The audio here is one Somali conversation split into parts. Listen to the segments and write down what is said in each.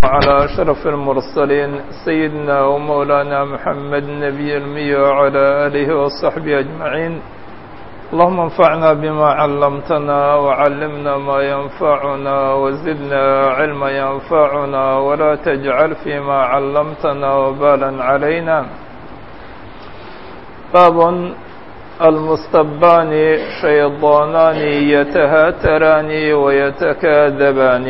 على أشرف المرسلين سيدنا ومولانا محمد النبي المي وعلى آله وصحبه أجمعين اللهم انفعنا بما علمتنا وعلمنا ما ينفعنا وزدنا علما ينفعنا ولا تجعل فيما علمتنا وبالا علينا باب المستبان شيطانان يتهاتران ويتكاذبان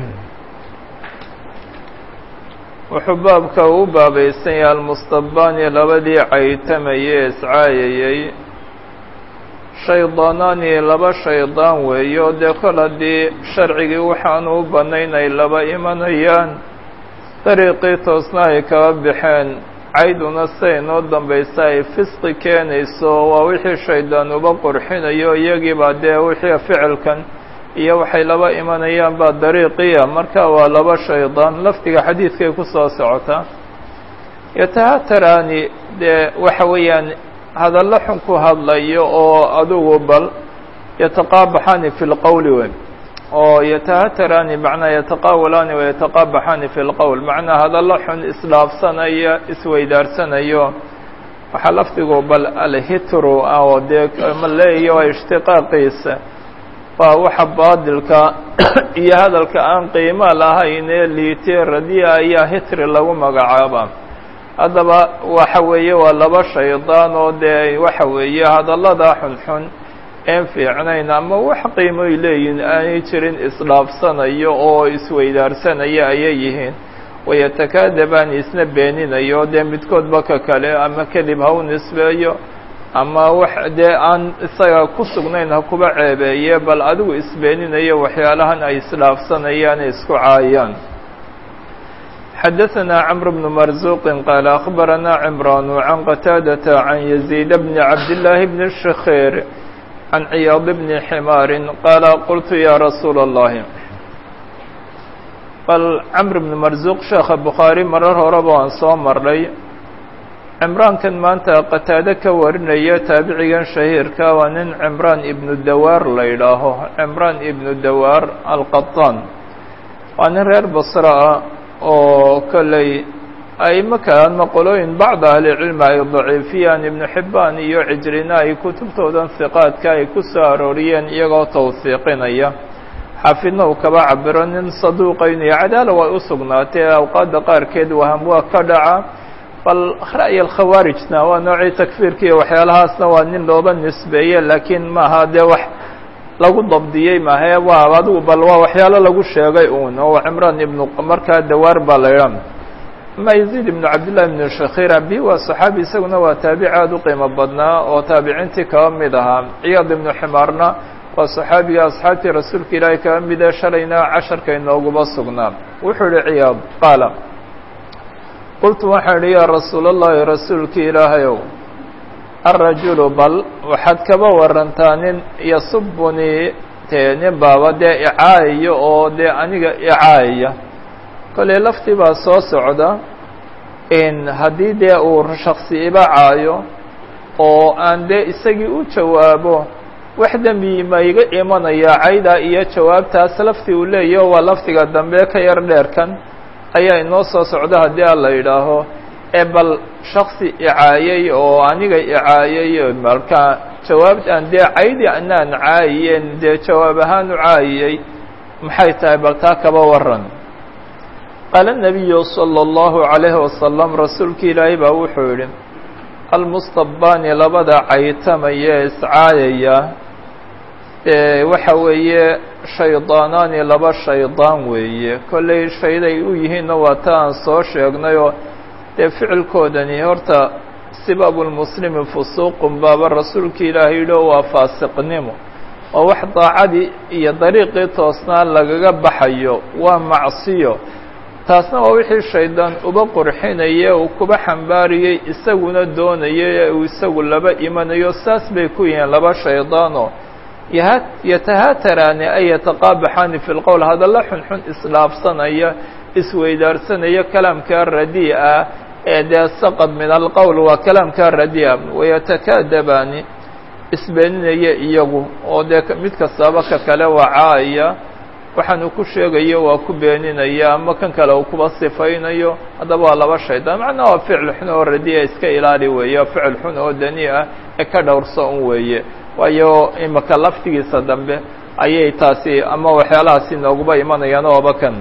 wuxuu baabka u baabaysan yahay almustabaani labadii caytamayee iscaayayey shaydaanaani laba shaydaan weeyo dee kol haddii sharcigii waxaanu u bannayn ay laba imanayaan dariiqii toosna ay kaba baxeen cayduna siday noo dambaysa ay fisqi keenayso waa wixii shaydaan uba qurxinayo iyagiibaa dee wixii ficilkan iyo waxay laba imanayaan baa dariiqiya marka waa laba shaydaan lafdiga xadiidkay ku soo socotaa yatahataraani dee waxa weeyaan hadallo xun ku hadlayo oo adugu bal yataqaabaxaani fi lqowli wey oo yatahataraani macnaa yataqaawalaani wayataqaabaxaani fi lqowl macnaa hadallo xun isdhaafsanaya isweydaaranayo waxaa lafdigu bal alhitru ah oo dee ma leeya waa ishtiqaaqiisa waa waxa baadilka iyo hadalka aan qiimo lahayn ee liitee radiya ayaa hitri lagu magacaaba haddaba waxa weeye waa laba shaydaan oo dee waxa weeye hadallada xunxun een fiicnayn ama wax qiimoy leeyihin aanay jirin isdhaafsanayo oo isweydaarsanaya ayay yihiin wayatakaadabaan isna beeninayo dee midkoodba ka kale ama kadib ha u nisbeeyo ama wax dee aan isaga ku sugnayn ha kuba ceebeeye bal adigu isbeeninayo waxyaalahan ay isdhaafsanayaan ee isku caayaan xadaثna cمr بن marزuq qaal أخbarana cمraan عan qataadaةa عan يزيid bn cabdاللahi bn الshakيr عan ciyaad bn xmaar qaala qultu ya rasuul الlahi bal cمr بn marزuq sheekha bukhaarي marar horeba waan soo marnay cimraankan maanta qataado ka warinaya taabicigan shahiirka waa nin cimraan ibnu dawaar la yidhaaho cimraan ibnu dawaar alqaطaan waa nin reer basra ah oo kolley aimo kalama qolooyin bacda ahlicilmi ay daciifiyaan ibnu xibbaan iyo cijrina ay kutubtoodan hiqaadka ay ku soo arooriyeen iyagoo tawhiiqinaya xaafidna uu kaba cabiro nin saduuqaynayo cadaala way u sugnaatee awqaadda qaarkeed waham waa ka dhaca bal ra'y alkhawaarijna waa noocii takfiirka iyo waxyaalahaasna waa nin looba nisbeeye laakiin maaha dee wax lagu dabdiyey maahae waa adigu bal waa waxyaalo lagu sheegay uun oo cimraan ibnu markaa dawaar baa la idha ama yaziid ibnu cabdillahi ibnu shakhir abi waa saxaabi isaguna waa taabici aada u qiimo badnaa oo taabiciintii kaba mid ahaa ciyaad ibnu ximaarna waa saxaabiga asxaabtii rasuulka ilaahay kaba mida shalayna casharka inooguba sugnaa wuxuu yihi ciyaad qaala qultu waxaan idhi yaa rasuul allahi rasuulkii ilaahayow alrajulu bal waxaad kaba warantaa nin yasubunii tee nin baaba dee icaayayo oo dee aniga icaayaya kolley laftii baa soo socda in haddii dee uu shaksi iba caayo oo aan dee isagii u jawaabo wax dembi ma iga imanaya cayda iyo jawaabtaas laftii uu leeyaho waa lafdiga dambe ka yar dheerkan ayaa inoo soo socda haddii a la yidhaaho ee bal shaksi icaayay oo aniga icaayay markaa jawaab aan dee caydi anaan caayiyeen dee jawaab ahaan u caayiyey maxay tahay bal taa kaba waran qaala nabiyu salى اllahu عalayhi wasalam rasuulki ilaahay baa wuxuu yidhi almustabaani labada caytamaya iscaayaya ee waxa weeye shaydaanaani laba shaydaan weeye kolley shayday u yihiinna waa ta aan soo sheegnayoo dee ficilkoodani horta sibabulmuslimi fusuuqun baaba rasuulkii ilaahay yidhi oo waa faasiqnimo oo wax daacadii iyo dariiqii toosnaa lagaga baxayo waa macsiyo taasna waa wixii shaydaan uba qurxinaya uu kuba xambaariyey isaguna doonayay ee uu isagu laba imanayo saas bay ku yihiin laba shaydaanoo yatahaataraani ay yataqaabaxaani fi lqowl hadalla xunxun isdhaafsanaya isweydaarsanaya kalaamkaa radii'a ee dee saqad min alqowl waa kalaamkaa radii'a wayatakaadabaani isbeeninaya iyagu oo dee mid kastaba ka kale waa caaya waxaanu ku sheegayo waa ku beeninaya ama kan kale uu kuba sifaynayo haddaba waa laba shaydaan macnaa waa ficil xun oo radiya iska ilaali weeye waa ficil xun oo dani ah ee ka dhowrso un weeye waayo imaka laftigiisa dambe ayay taasi ama waxyaalahaasi nooguba imanayaan ooba kan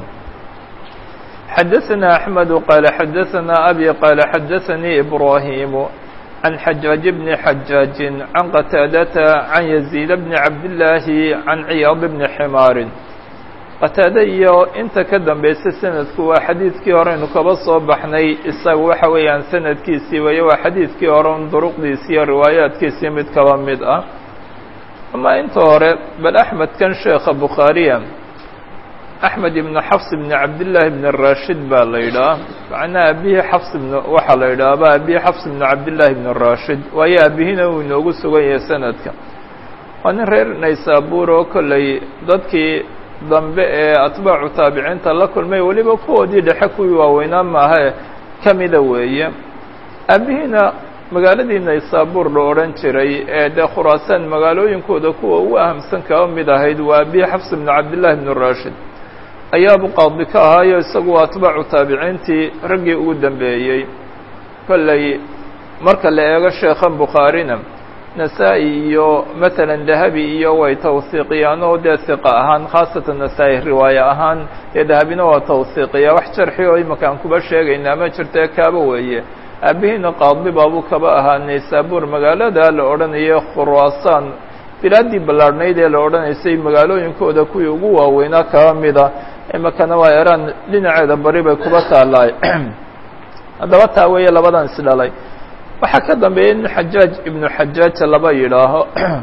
xadaثna أحmed qاaل xadaثna abي qاaل xadaثnii إbrahim عن xajاaج بن xajاaج عن qتاadة عن يزيد بن cabdاللahi عن ciyاad بن xmaar qataade iyo inta ka dambaysa sanadku waa xadiidkii horeynu kaba soo baxnay isaga waxa weeyaan sanadkiisii weeye waa xadiidkii hore un duruqdiisi iyo riwaayaadkiisii mid kaba mid ah ama inta hore bal axmed kan sheekha bukhaariya axmed ibnu xafs ibni cabdillaahi ibn rashid baa la yidhaha macnaa aabihii xafs ibn waxaa la yidhaahba aabihii xafs ibnu cabdillaahi ibn rashid waayo aabihina uu inoogu sugan yahay sanadka waa nin reer naysaabuur oo kolley dadkii dambe ee atbaacu taabiciinta la kulmay weliba kuwoodii dhexe kuwii waaweynaa maahae ka mida weeye aabihiina magaaladii naysaabuur la odhan jiray ee dee khuraasaan magaalooyinkooda kuwa ugu ahamsan kaba mid ahayd waa abihi xafs ibnu cabdillahi ibnu rashid ayaabu qaadi ka ahaayo isagu atbaacu taabiciintii raggii ugu dambeeyey kolley marka la eego sheekhan bukhaarina nasaa-i iyo matalan dahabi iyo way tawhiiqiyaan oo dee hiqa ahaan khaasatan nasaa-i riwaaye ahaan dee dahabina waa tawhiiqiya wax jarxi oo imaka aan kuba sheegayna ma jirtee kaaba weeye aabihiina qaadi baabuu kaba ahaa naysaabuur magaalada la odhanayo khuraasaan bilaaddii ballaadhnayd ee la odhanaysay magaalooyinkooda kuwii ugu waaweynaa kaba mida imakana waa eraan dhinaceeda bari bay kuba taalaay haddaba taa weeye labadan isdhalay waxaa ka dambeeya nin xajaaj ibnu xajaaja laba yidhaaho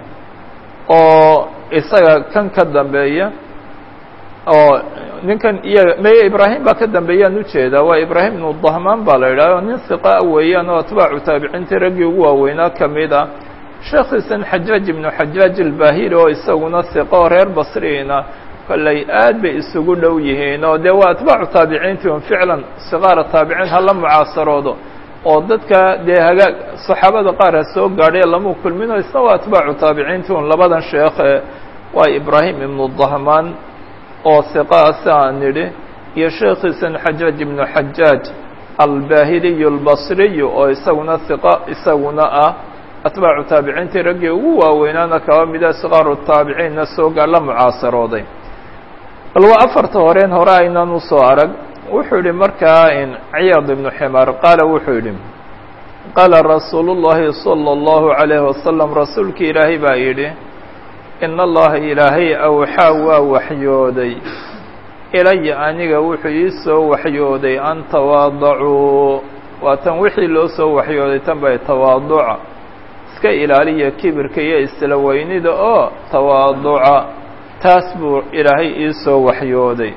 oo isaga kan ka dambeeya oo ninkan iyaga meye ibraahim baa ka dambeeyaan ujeedaa waa ibraahim ibnu dahmaan baa la yidhaha nin hiqaa weeyaan oo atbaacu taabiciintii raggii ugu waaweynaa ka mid a sheekhiisan xajaaj ibnu xajaaj albahili oo isaguna hiqo oo reer basriina kolley aad bay isugu dhow yihiin oo dee waa atbaacu taabiciintii un ficlan siqaara taabiciin hala mucaasaroodo oo dadka dee hagaag saxaabada qaar ha soo gaadhay lama kulmino isna waa atbaacu taabiciintii un labadan sheekhe waa ibraahim ibnu dahmaan oo hiqaa si aan nidhi iyo sheekhiisan xajaaj ibnu xajaaj albahiliyu albasriyu oo isaguna hiqa isaguna ah atbaacu taabiciintii raggii ugu waaweynaana kaba mida siqaaru taabiciinna soo gaar la mucaasarooday bal waa afarta horeen hore aynan usoo arag wuxuu yihi markaa ciyaad ibnu ximaar qaala wuxuu yidhi qaala rasuulu llahi salى اllahu عalayhi wasalam rasuulki ilaahay baa yidhi in allaha ilaahay awxaa waa waxyooday ilaya aniga wuxuu ii soo waxyooday an tawaadacuu waa tan wixii loo soo waxyooday tan bay tawaaduca iska ilaaliya kibirka iyo isla weynida oo tawaaduca taas buu ilaahay ii soo waxyooday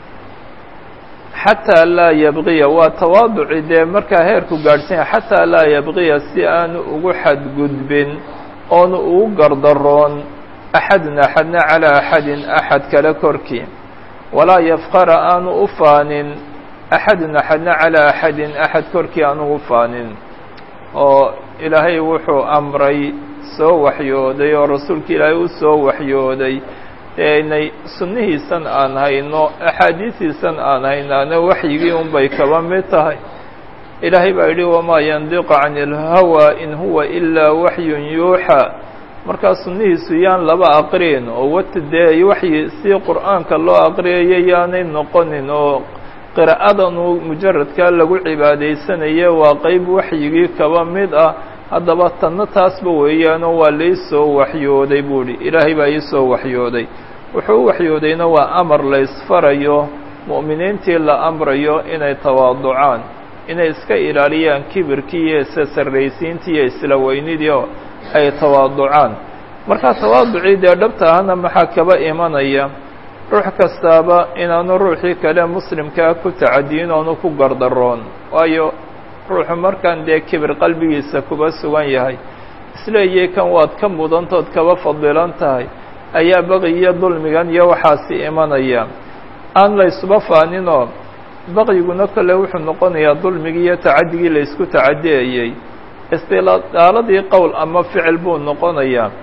xataa laa yabqiya waa tawaaduci dee markaa heerku gaadhsanya xataa laa yabqiya si aanu ugu xadgudbin oonu ugu gardaroon axadun axadna calaa axadin axad kale korkii walaa yafqara aanu u faanin axadun axadna calaa axadin axad korkii aanu u faanin oo ilaahay wuxuu amray soo waxyooday oo rasuulka ilaahay u soo waxyooday inay sunnihiisan aan hayno axaadiisiisan aan haynaana waxyigii un bay kaba mid tahay ilaahay baa yidhi wamaa yandiqu cani اlhawaa in huwa ilaa waxyun yuuxaa markaa sunnihiisu yaan laba aqriin oo wata dee waxyi si qur'aanka loo aqriyayo yaanay noqonin oo qira'adan uu mujaradkaa lagu cibaadaysanaye waa qeyb waxyigii kaba mid ah haddaba tanna taasba weeyaanoo waa laisoo waxyooday buu idhi ilaahay baa iisoo waxyooday wuxuu u waxyoodayna waa amar la isfarayo mu'miniintii la amrayo inay tawaaducaan inay iska ilaaliyaan kibirkii iyo isa sarraysiintii iyo isla weynidii oo ay tawaaducaan markaa tawaaducii dee dhabta ahna maxaa kaba imanaya ruux kastaaba inaanu ruuxii kale muslimkaa ku tacadiyin oonu ku gardaroon waayo ruuxu markaan dee kibir qalbigiisa kuba sugan yahay isleeyay kan waad ka mudantood kaba fadilan tahay ayaa baqiyo dulmigan iyo waxaasi imanaya aan la isuba faaninoo baqyiguna kole wuxuu noqonayaa dulmigii iyo tacadigii la isku tacadiyayey istiladaaladii qowl ama ficil buu noqonayaa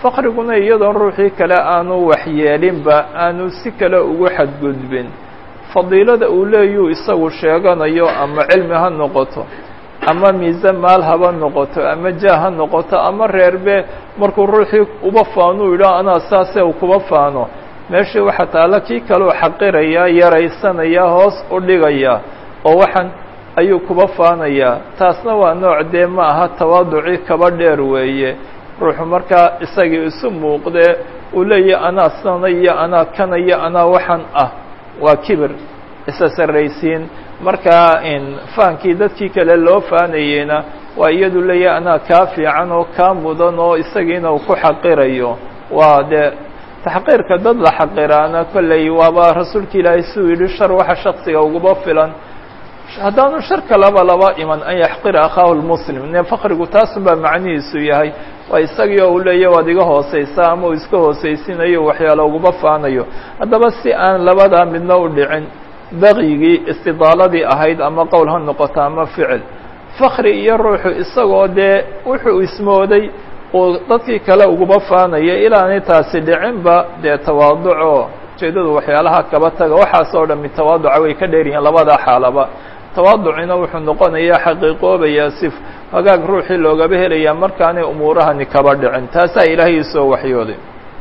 faqriguna iyadoon ruuxii kale aanu waxyeelinba aanu si kale ugu xadgudbin fadiilada uu leeyuu isagu sheeganayo ama cilmi ha noqoto ama miise maal haba noqoto ama jah ha noqoto ama reerbe markuu ruuxii uba faanuu yidhaah anaa saase u kuba faano meeshii waxa taalla kii kaleu xaqirayaa yaraysanaya hoos u dhigaya oo waxaan ayuu kuba faanayaa taasna waa nooc dee ma aha tawaaduci kaba dheer weeye ruuxu markaa isagii isu muuqdee uu leeyahy anaa sana iyo anaa kana iyo anaa waxaan ah waa kibir isa sarraysiin markaa faankii dadkii kale loo faanayeyna waa iyadu leeyahay anaa kaa fiican oo kaa mudan oo isagiina uu ku xaqirayo waa dee taxqiirka dad la xaqiraana kolley waaba rasuulka ilaahay suu yidhi shar waxa shaksiga uguba filan haddaanu shar kalaba laba iman an yaxqira akhaahu lmuslim ne fakrigu taasun baa macnihiisu yahay waa isagii oo uu leeya waad iga hooseysaa ama uu iska hooseysinayo waxyaalo uguba faanayo haddaba si aan labadaa midna u dhicin bakyigii istidaaladii ahayd ama qowl ha noqoto ama ficil fakri iyo ruuxu isagoo dee wuxuu ismooday uu dadkii kale uguba faanaya ilaanay taasi dhicinba dee tawaaduco ujeedadu waxyaalaha kaba taga waxaas oo dhami tawaaduca way ka dheer yihiin labada xaalaba tawaaducina wuxuu noqonayaa xaqiiqoobayaa si hagaag ruuxii loogaba helayaa markaanay umuurahani kaba dhicin taasaa ilaahay isoo waxyooday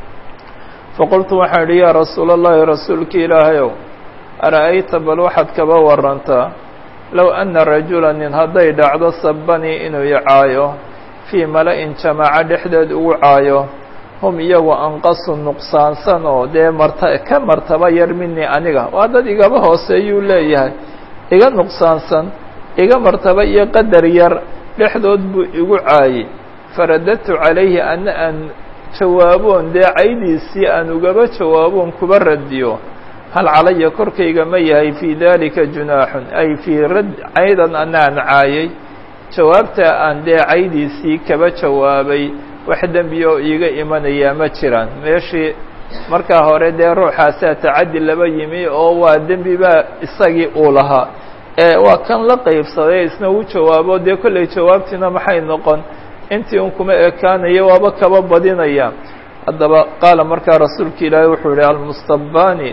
faqultu waxaan idhi yaa rasuula allahi rasuulki ilaahayow ara'ayta bal waxaad kaba warantaa low anna rajula nin hadday dhacdo sabanii inuu icaayo fii mala-in jamaaco dhexdeed ugu caayo hum iyagu anqasu nuqsaansan oo dee marta ka martaba yar minii aniga waa dad igaba hooseeyuu leeyahay iga nuqsaansan iga martaba iyo qadar yar dhexdood buu igu caayey faradadtu calayhi ana aan jawaaboon dee caydiisii aan ugaba jawaaboon kuba radiyo hal calaya korkayga ma yahay fii dalika junaaxun ay fii rad caydan ana aan caayay jawaabta aan dee caydiisii kaba jawaabay wax dembi oo iiga imanayaa ma jiraan meeshii markaa hore dee ruuxaasaa tacaddi laba yimi oo waa dembi baa isagii uu lahaa ee waa kan la qaybsaday isna uu jawaabo dee kollay jawaabtiina maxay noqon intii un kuma ekaanaya waaba kaba badinaya haddaba qaala markaa rasuulka ilaahay wuxuu yihi almustabani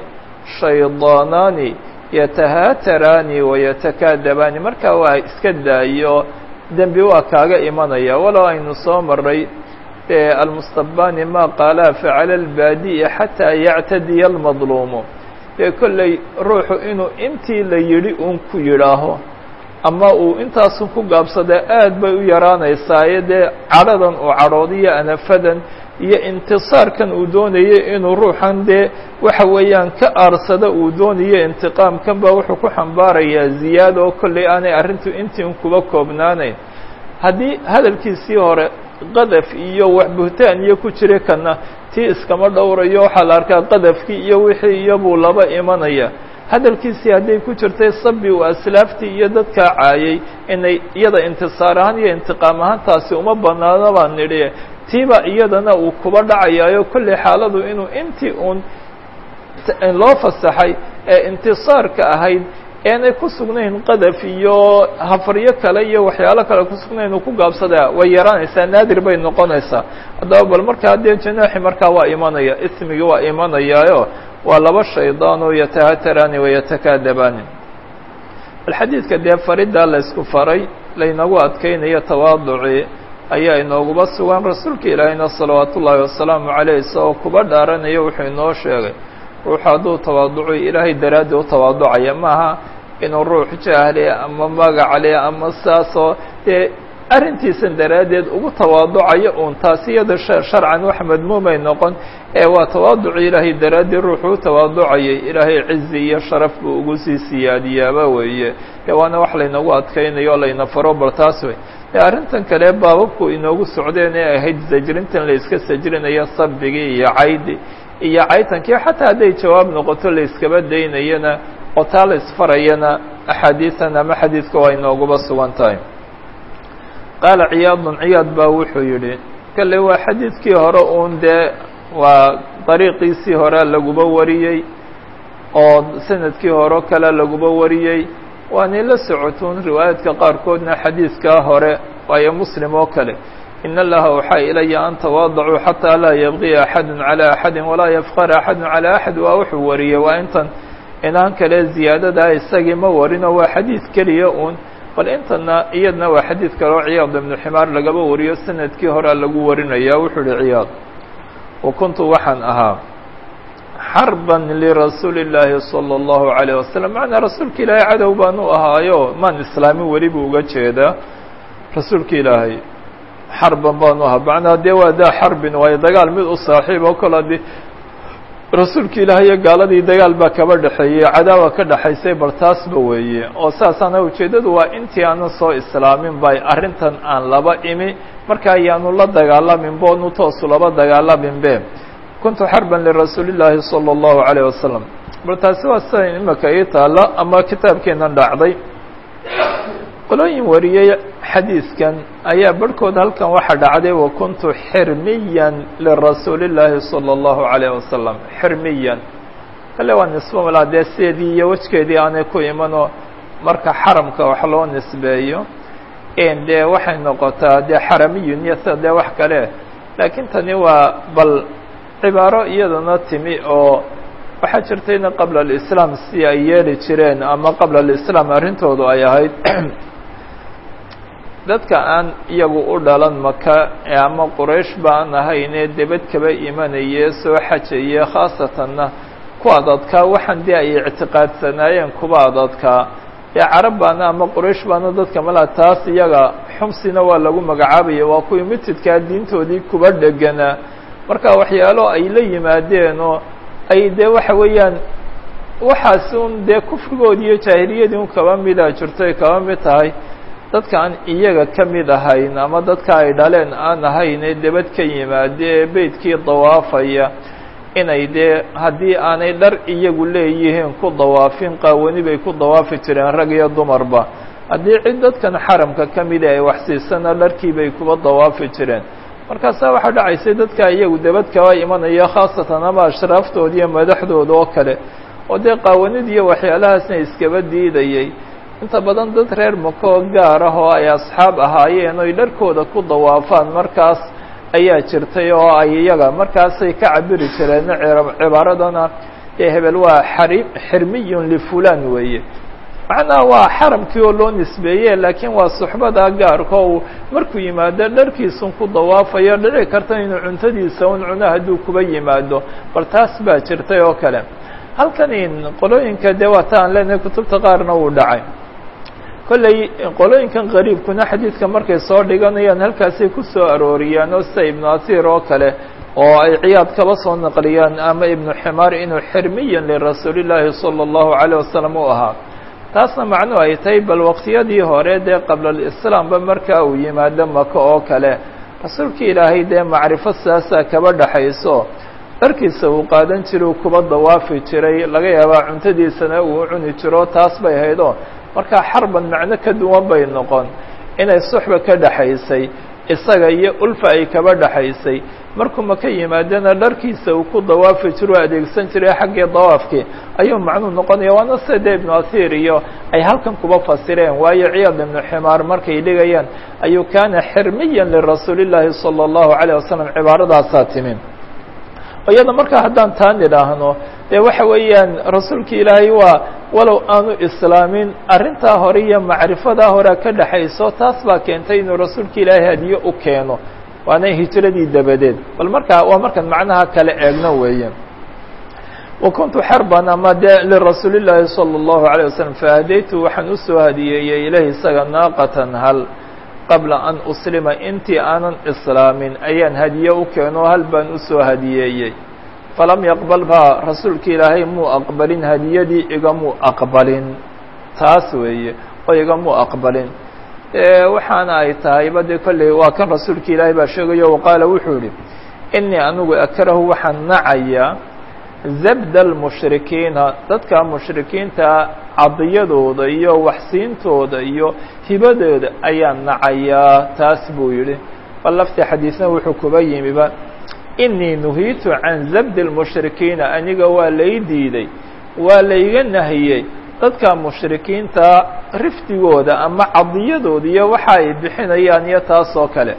shaydaanaani yatahaataraani wayatakaadabaani markaa waa iska daayo dembi waa kaaga imanaya walow aynu soo maray almustabani ma qaalaa facala albaadi'i xataa yactadiya almadluumu dee kolley ruuxu inuu intii la yidhi uun ku yidhaaho ama uu intaasun ku gaabsadaa aad bay u yaraanaysaayo dee cadhadan uu cadhoodiyo anafadan iyo intisaarkan uu doonayay inuu ruuxan dee waxa weeyaan ka aarsada uu doonayo intiqaamkan baa wuxuu ku xambaarayaa ziyaada oo kolley aanay arrintu intii un kuba koobnaanayn haddii hadalkiisii hore qadaf iyo wax buhtaan iyo ku jira kana tii iskama dhowrayo waxaa la arkaa qadafkii iyo wixii iyobuu laba imanaya hadalkiisii hadday ku jirtay sabi uu aslaaftii iyo dadkaa caayay inay iyada intisaar ahaan iyo intiqaam ahaan taasi uma banaano baan nidhi tiiba iyadana uu kuba dhacayaayo kolley xaaladu inuu intii uun loo fasaxay ee intisaarka ahayd eenay ku sugnayn qadaf iyo hafaryo kale iyo waxyaalo kale ku sugnayn uu ku gaabsadaa way yaraanaysaa naadir bay noqonaysaa haddaba bal markaa dee janaaxi markaa waa imanaya ismigii waa imanayaayo waa laba shaydaan oo yatahataraani wayatakaadabaani bal xadiidka dee fariddaa laysku faray laynagu adkaynayo tawaaducii ayaa inooguba sugan rasuulka ilaahayna salawaatu ullaahi wasalaamu caleyh isagoo kuba dhaaranayo wuxuu inoo sheegay ruuxu hadduu tawaaduco ilaahay daraaddi u tawaaducaya maaha inuu ruux jahle ama magacale ama saasoo dee arrintiisan daraaddeed ugu tawaaducayo uun taasi iyada sharcan wax madmuumay noqon ee waa tawaaduci ilaahay daraaddii ruuxuu u tawaaducayay ilaahay cizi iyo sharaf buu ugu sii siyaadiyaaba weeye dee waana wax laynagu adkaynayo o layna faro bal taas wey dee arrintan kale baababku inoogu socdeen ee ahayd sajrintan la iska sajrinayo sabigii iyo caydi iyo caytankii xataa hadday jawaab noqoto la iskaba daynayana oo taa la isfarayana axaadiisan ama xadiidka waa inooguba sugan tahay qaala ciyaadun ciyaad baa wuxuu yidhi kale waa xadiidkii hore uun dee waa dariiqiisii hore laguba wariyey oo sanadkii hore kale laguba wariyey waanay la socotuun riwaayaadka qaarkoodna xadiidkaa hore waayo muslim oo kale in allaha waxaa ilaya an tawaadacuu xataa laa yabqiya axadu calى axadi walaa yafqara axadu calى axad waa wuxuu wariyey waa intan inaan kale ziyaadadaa isagii ma warino waa xadiid keliya uun bal intana iyadna waa xadiid kale oo ciyaad ibnu ximaar lagaba wariyo sanadkii horea lagu warinaya wuxuu uhi ciyaad wa kuntu waxaan ahaa xarban lirasuuli اllaahi salى اllahu عalيه wasalam macnaa rasuulka ilaahay cadow baan u ahaayo maan islaamin weli buu uga jeedaa rasuulka ilaahay xarban baan u ahaa macnaa dee waa daa xarbin waayo dagaal mid u saaxiib oo kale adi rasuulka ilaahay iyo gaaladii dagaal baa kaba dhexeeyey cadaawa ka dhexaysay bal taasba weeye oo saasaana ujeeddadu waa intii aanan soo islaamin bay arrintan aan laba imi marka ayaanu la dagaalamin boonu toosu laba dagaalamin be kuntu xarban lirasuuli llaahi salى اllahu عalيه wasalam bal taasi waa sida imika ii taalla ama kitaabkeenan dhacday qolooyin wariyey xadiidkan ayaa barhkood halkan waxaa dhacday wa kuntu xirmiyan lirasuuli llaahi salى اllahu عalيه wasalam xirmiyan kale waa nisbo malaa dee sideedii iyo wejkeedii aanay ku imanoo marka xaramka wax loo nisbeeyo dee waxay noqotaa dee xaramiyun iyo sida dee wax kale laakiin tani waa bal cibaaro iyadana timi oo waxaa jirtayna qabla alislaam si ay yeeli jireen ama qabla alislaam arrintoodu ay ahayd dadka aan iyagu u dhalan maka ama quraysh baan ahaynee debed kaba imanaye soo xajaye khaasatanna ku adadkaa waxaan dee ay ictiqaadsanaayeen kuba adadkaa dee carab baana ama quraysh baana dadka malaa taas iyaga xumsina waa lagu magacaabaya waa kuwii mitidkaa diintoodii kuba dheganaa marka waxyaalo ay la yimaadeen oo ay dee waxa weeyaan waxaas un dee kufrigoodi iyo jaahiliyadii un kaba mida jirto ay kaba mid tahay dadka aan iyaga ka mid ahayn ama dadka ay dhaleen aan ahayn ee debad ka yimaade ee beydkii dawaafaya inay dee haddii aanay dhar iyagu leeyihiin ku dawaafin qaawani bay ku dawaafi jireen rag iyo dumarba haddii cid dadkan xaramka ka mida ay waxsiisana dharkii bay kuba dawaafi jireen markaasaa waxaa dhacaysay dadka iyagu debad kaba imanaya khaasatan ama ashraaftoodi iyo madaxdooda oo kale oo dee qaawanid iyo waxyaalahaasna iskaba diidayay inta badan dad reer makoo gaar ah oo ay asxaab ahaayeen oy dharkooda ku dawaafaan markaas ayaa jirtay oo ay iyaga markaasay ka cabiri jireen cibaaradana dee hebel waa xari xirmiyun lifulan weeye macnaha waa xaramkii oo loo nisbeeye laakiin waa suxbada gaarka uu markuu yimaado dharkiisun ku dawaafayo dhici karta inuu cuntadiisa un cuno hadduu kuba yimaado bal taas baa jirtay oo kale halkan in qolooyinka dee waata aan leenahay kutubta qaarna uu dhacay kolley qolooyinkan qariibkuna xadiidka markay soo dhiganayaan halkaasay ku soo arooriyaan oo sida ibnu asiir oo kale oo ay ciyaad kaba soo naqliyaan ama ibnu ximaar inuu xirmiyan lirasuuli llaahi sala allahu calayh wasalam u ahaa taasna macnuhu ay tahay bal waqtiyadii hore dee qabla alislaamba marka uu yimaado maka oo kale rasuulka ilaahay dee macrifo saasaa kaba dhaxayso dharkiisa uu qaadan jiray uu kuba dawaafi jiray laga yaabaa cuntadiisana uu cuni jiro taas bay haydoo markaa xarban macno ka duwan bay noqon inay suxba ka dhaxaysay isaga iyo ulfa ay kaba dhaxaysay markuu maka yimaadana dharkiisa uu ku dawaafi jiro o adeegsan jiray xaggii dawaafkii ayuu macnuu noqonaya waana sida dee ibnu asiir iyo ay halkan kuba fasireen waayo ciyaad ibnu ximaar markay dhigayaan ayuu kaana xirmiyan lirasuuli llaahi sala allahu calayh wasalam cibaaradaasaa timi iyada markaa haddaan taan idhaahno dee waxa weeyaan rasuulka ilaahay waa walow aanu islaamin arrintaa hore iyo macrifadaa horea ka dhexayso taas baa keentay inuu rasuulka ilaahay hadiyo u keeno waana hijiradii dabadeed bal markaa waa markaan macnaha kale eegno weeye wa kuntu xarban ama dee lirasuuli llaahi salى اllahu عalيه waslm fahdaytu waxaan usoo hadiyeeyey ilayh isaga naaqatan hal qabla an uslima intii aanan islaamin ayaan hadiye u keeno hal baan usoo hadiyeeyey falam yaqbal baa rasuulka ilaahay muu aqbalin hadiyadii igamuu aqbalin taas weeye oo igamuu aqbalin waxaana ay tahayba dee kolley waa kan rasuulka ilaahay baa sheegayo qaala wuxuu yihi inii anigu akrahu waxaan nacayaa zabda almushrikiina dadka mushrikiinta cadiyadooda iyo waxsiintooda iyo hibadooda ayaan nacayaa taas buu yidhi bal lafti xadiisna wuxuu kuba yimiba inii nuhiitu can zabdi lmushrikiina aniga waa lay diiday waa layga nahiyey dadka mushrikiinta rifdigooda ama cadiyadooda iyo waxa ay bixinayaan iyo taas oo kale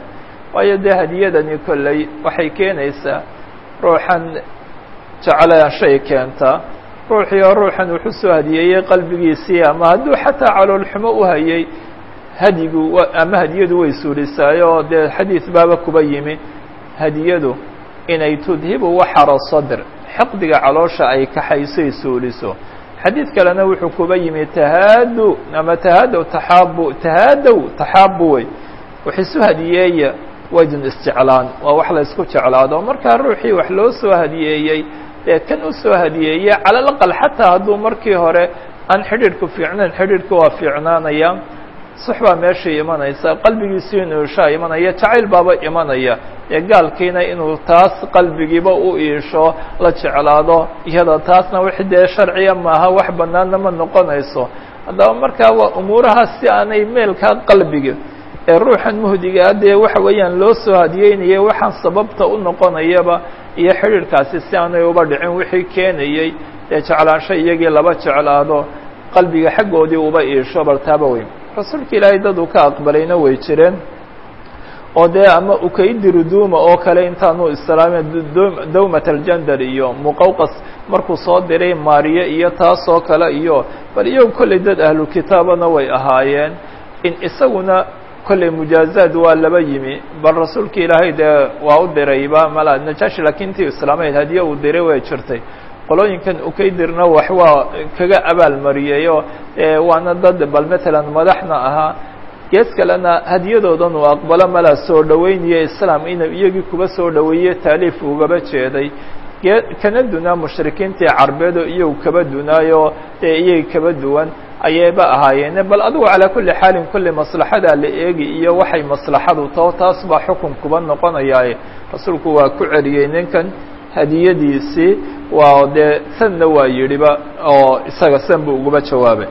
waayo dee hadiyadani kolley waxay keenaysaa ruuxan jeclaa shay keentaa ruuxii oo ruuxan wuxuu soo hadiyeeyey qalbigiisii ama hadduu xataa caloolxumo u hayay hadigu ama hadiyadu way suulisaayo dee xadiid baaba kuba yimi hadiyadu inay tudhibu waxara sadr xiqdiga caloosha ay kaxaysoy suuliso xadiid kalena wuxuu kuba yimi tahaadu ama tahaadow taxaabu tahaadow taxaabu wey wax isu hadiyeeya waydun isjeclaan waa wax la isku jeclaado markaa ruuxii wax loo soo hadiyeeyey dee kan u soo hadiyeeye cala alaqal xataa hadduu markii hore aan xidhiidhku fiicnayn xidhiidhka waa fiicnaanaya sux baa meeshai imanaysa qalbigiisu inuu ishaa imanaya jacayl baaba imanaya ee gaalkiina inuu taas qalbigiiba u iisho la jeclaado iyada taasna wix dee sharciya maaha wax banaanna ma noqonayso haddaba markaa waa umuurahaas si aanay meelkaa qalbiga ee ruuxan muhdigaa dee waxa weeyaan loo soo hadiyeynaya waxaan sababta u noqonayaba iyo xidhiidhkaasi si aanay uba dhicin wixii keenayey dee jeclaansho iyagii laba jeclaado qalbiga xaggoodii uba iisho baltaaba weyn rasuulka ilaahay dad uu ka aqbalayna way jireen oo dee ama ukaydiru duuma oo kale intaanu islaameen dawmat aljandal iyo muqawqas markuu soo diray maariye iyo taas oo kale iyo bal iyagu kollay dad ahlu kitaabana way ahaayeen in isaguna kollay mujaazaad waa laba yimi bal rasuulka ilaahay dee waa u dirayba mala najaashi laakiin intii islaamayd hadiye uu diray way jirtay qolooyinkan ukaydirna wax waa kaga abaalmariyeyoo waana dad bal matalan madaxna ahaa gees kalena hadiyadoodan uu aqbalo mala soo dhoweynayo islaam inuu iyagii kuba soo dhoweeye taaliif ugaba jeeday kana dunaa mushrikiintii carbeedo iyagu kaba dunaayo dee iyagi kaba duwan ayayba ahaayeene bal adigu calaa kulli xaalin kulli maslaxadaa la eegi iyo waxay maslaxadu tao taas baa xukun kuba noqonayaaye rasuulku waa ku celiyey ninkan hadiyadiisii waa dee sanna waa yidhiba oo isaga san buu uguba jawaabay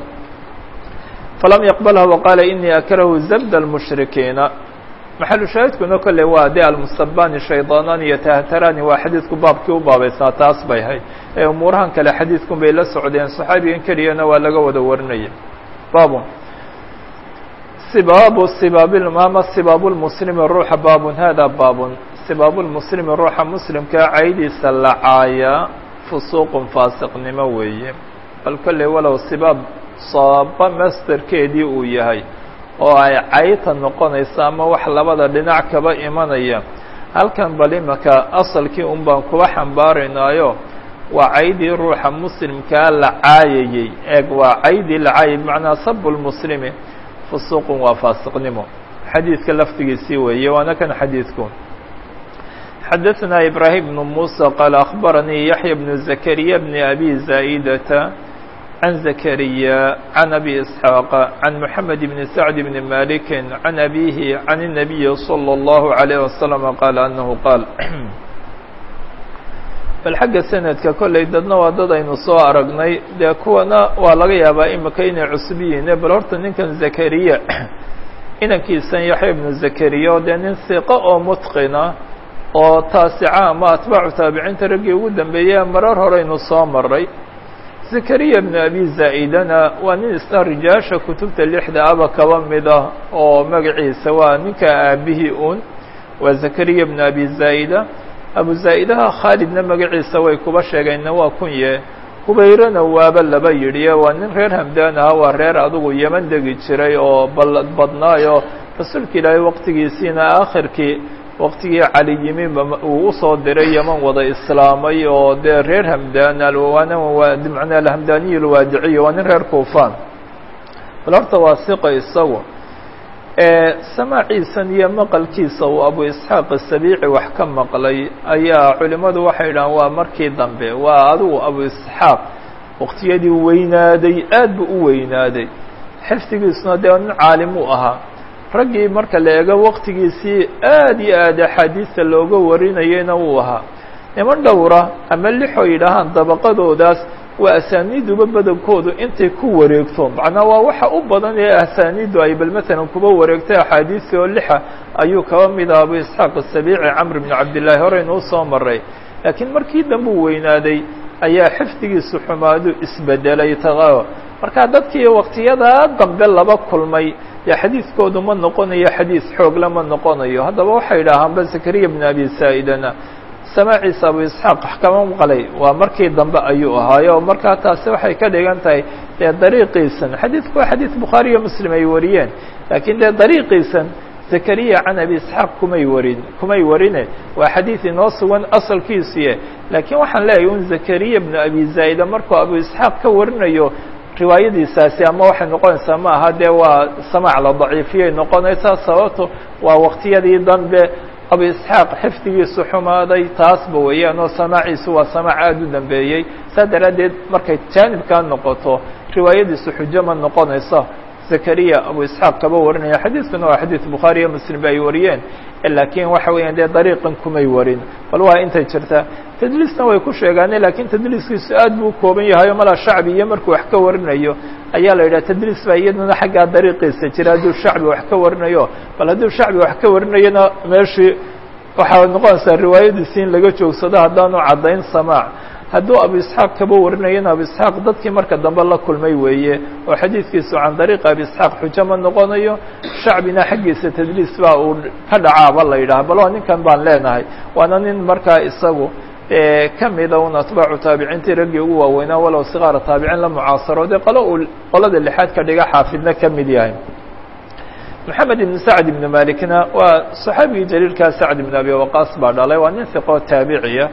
falam yaqbalha waqaala inii akrahu zabd اlmushrikiina maxalu shaahidkuna kolley waa de almusabani shaydaanani iyo tahtarani waa xadiidku baabkii u baabaysaa taas bay ahayd ee umuurahan kale xadiidkun bay la socdeen saxaabigan keliyana waa laga wada warinaya baabun sibaabu sibaabmama sibaabu lmuslimi ruuxa baabun hada baabun sibaabu lmuslimi ruuxa muslimkaa caydiisa la caaya fusuuqun faasiqnimo weeye bal kolley walow sibaab saaba masterkeedii uu yahay oo ay cayta noqonaysa ama wax labada dhinac kaba imanaya halkan bal imaka asalkii un baan kuba xambaaraynaayo waa caydii ruuxa muslimkaa la caayayey eeg waa caydii la caayay bimacnaa sabu lmuslimi fusuuqun waa faasiqnimo xadiidka laftigiisii weeye waana kan xadiidku xadaثna ibrahim بن muسى qال أخbaranii yaحyى بن زكريا بن أbي زائدة عن زكريا عن أbي إسحاaq عن محمد بن سعد بن مالك عن أbيه عن النبي صلى الله عليه وسلم qال أنه qاaل bal xagga sanadka kolley dadna waa dad aynu soo aragnay dee kuwana waa laga yaabaa imika inay cusub yihiine bal horta ninkan zakariya inankiisan yaxya ibnu zakariya oo dee nin hiqo oo mutqina oo taasica ama atbaacu taabiciinta raggii ugu dambeeyey marar horeynu soo maray zakariya bnu abi zaa'idana waa nin isna rijaasha kutubta lixda aba kaba mid ah oo magaciisa waa ninka aabihii un waa zakariya bnu abi zaa'ida abu zaa'idaha khaalidna magaciisa way kuba sheegeenna waa kunye hubayrana waaba laba yidhi waa nin reer hamdaan aha waa reer adugu yeman degi jiray oo ballad badnaayo rasuulka ilaahay waqtigiisiina aakhirkii waqtigii cali yimi uu usoo diray yeman wada islaamay oo dee reer hamdaan alwaana macnaa alhamdaaniyi alwaadiciy waa nin reer kuufaan bal horta waa siqa isagu samaaciisan iyo maqalkiisa uu abu isxaaq asabiici wax ka maqlay ayaa culimmadu waxay yidhahaan waa markii dambe waa adigu abu isxaaq waqtiyadii weynaaday aad buu u weynaaday xifdigiisuna dee nin caalim u ahaa raggii marka la eego waqtigiisii aad iyo aad axaadiista looga warinayeyna wuu ahaa niman dhowra ama lixoo yidhaahaan dabaqadoodaas waa asaaniiduba badankoodu intay ku wareegto macnaa waa waxa u badan ee asaaniidu ay bal matalan kuba wareegtay axaadiisi oo lixa ayuu kaba mid ah abu isxaaq asabiici camr bnu cabdillaahi horeynu usoo maray laakiin markii dambe u weynaaday ayaa xifdigiisu xumaadu isbedelay taqao marka dadkii waqtiyadaa dambe laba kulmay dee xadiidkoodu ma noqonayo xadiis xoogle ma noqonayo haddaba waxay idhaahaanba zakariya bn abi saa'idana samaaciisa abu isxaaq kama maqlay waa markii dambe ayuu ahaayo oo markaa taasi waxay ka dhigan tahay dee dariiqiisan xadiidku waa xadiid bukhaari iyo muslim ay wariyeen laakiin dee dariiqiisan zakariya can abi isxaaq kumay warin kumay warine waa xadiid inoo sugan asalkiisiye laakiin waxaan leeyahay un zakariya bnu abi zaa'ida markuu abu isxaaq ka warinayo riwaayadiisaasi ama waxay noqonaysaa ma aha dee waa samaac la daciifiyay noqonaysaa sababto waa waqtiyadii dambe abu isxaaq xifdigiisu xumaaday taasba weeyaan oo samaaciisu waa samaac aada u dambeeyey saa daraaddeed markay jaanibkaa noqoto riwaayadiisu xujo ma noqonayso zakariya abu isxaaq kaba warinaya xadiidkuna waa xadiid bukhaari iyo muslim ba ay wariyeen laakiin waxa weeyaan dee dariiqan kumay warin bal waa intay jirtaa tadliisna way ku sheegaane lakiin tadliiskiisu aad buu u kooban yahay o malaa shacbi iyo markuu wax ka warinayo ayaa la yidhaha tadliis baa iyaduna xaggaa dariiqiisa jira hadduu shacbi wax ka warinayo bal hadduu shacbi wax ka warinayona meeshii waxaa noqonaysaa riwaayadiisi in laga joogsado haddaanu caddayn samaac hadduu abu isxaaq kaba warinayana abu isxaaq dadkii marka dambe la kulmay weeye oo xadiidkiisu can dariiqi abi isxaaq xujo ma noqonayo shacbina xaggiisa tadliis baa uu ka dhacaaba la yidhaha bal waa ninkan baan leenahay waana nin markaa isagu ka mida un atbaacu taabiciintii raggii ugu waaweynaa walow sikaara taabiciin la mucaasaro dee qolo uu qolada lixaad ka dhiga xaafidna ka mid yahay moxamed ibn sacd ibn malikna waa saxaabigii jaliilkaa sacd ibn abi waqaas baa dhalay waa nin hiqoo taabiciya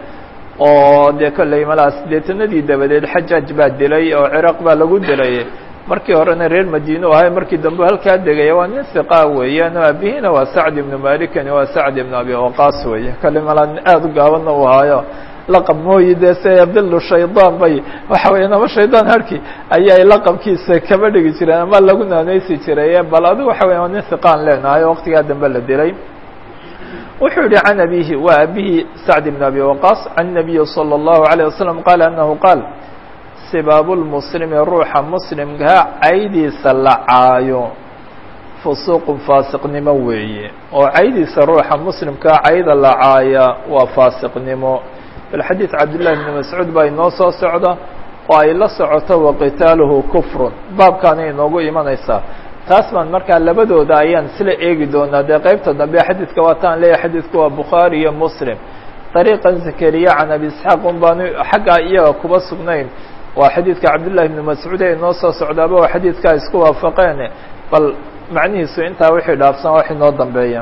oo dee kolley malaa sideetanadii dabadeed xajaaj baa dilay oo ciraaq baa lagu dilay markii horena reer madiine u ahay markii dambe halkaa degaya waa nin hiqa weeyaan o aabihina waa sacd ibnu malikani waa sacd ibn abi waqaas weeye kolley malaa nin aada u gaabanna u ahaayo laqab mooyi dee se bilu shaydaan bay waxa weeyaan ama shaydaan harki ayay laqabkiisa kaba dhigi jireen ama lagu naaneysi jiray bal adigu waxa weya waa nin hiqaan leenahay oo waqtigaa dambe la dilay wuxuu yihi can abihi waa abihi sacd ibn abi waqaas can nabiyi salى اllahu عalيه wasalam qaala anahu qaal sibaabu lmuslimi ruuxa muslimkaa caydiisa la caayo fusuuqun faasiqnimo weeye oo caydiisa ruuxa muslimkaa cayda la caaya waa faasiqnimo bal xadiid cabdillahi bni mascuud baa inoo soo socda oo ay la socoto waqitaaluhu kufrun baabkaana inoogu imanaysaa taas baan markaa labadooda ayaan isla eegi doonaa dee qeybta dambe xadiidka waataan leeyahay xadiidku waa bukhaari iyo muslim dariiqan zakariya can abi isxaaq un baanu xaggaa iyaga kuba sugnayn waa xadiidka cabdillahi bni mascuud ee inoo soo socdaaba waa xadiidkaa isku waafaqeen bal macnihiisu intaa wixii dhaafsan wax inoo dambeeya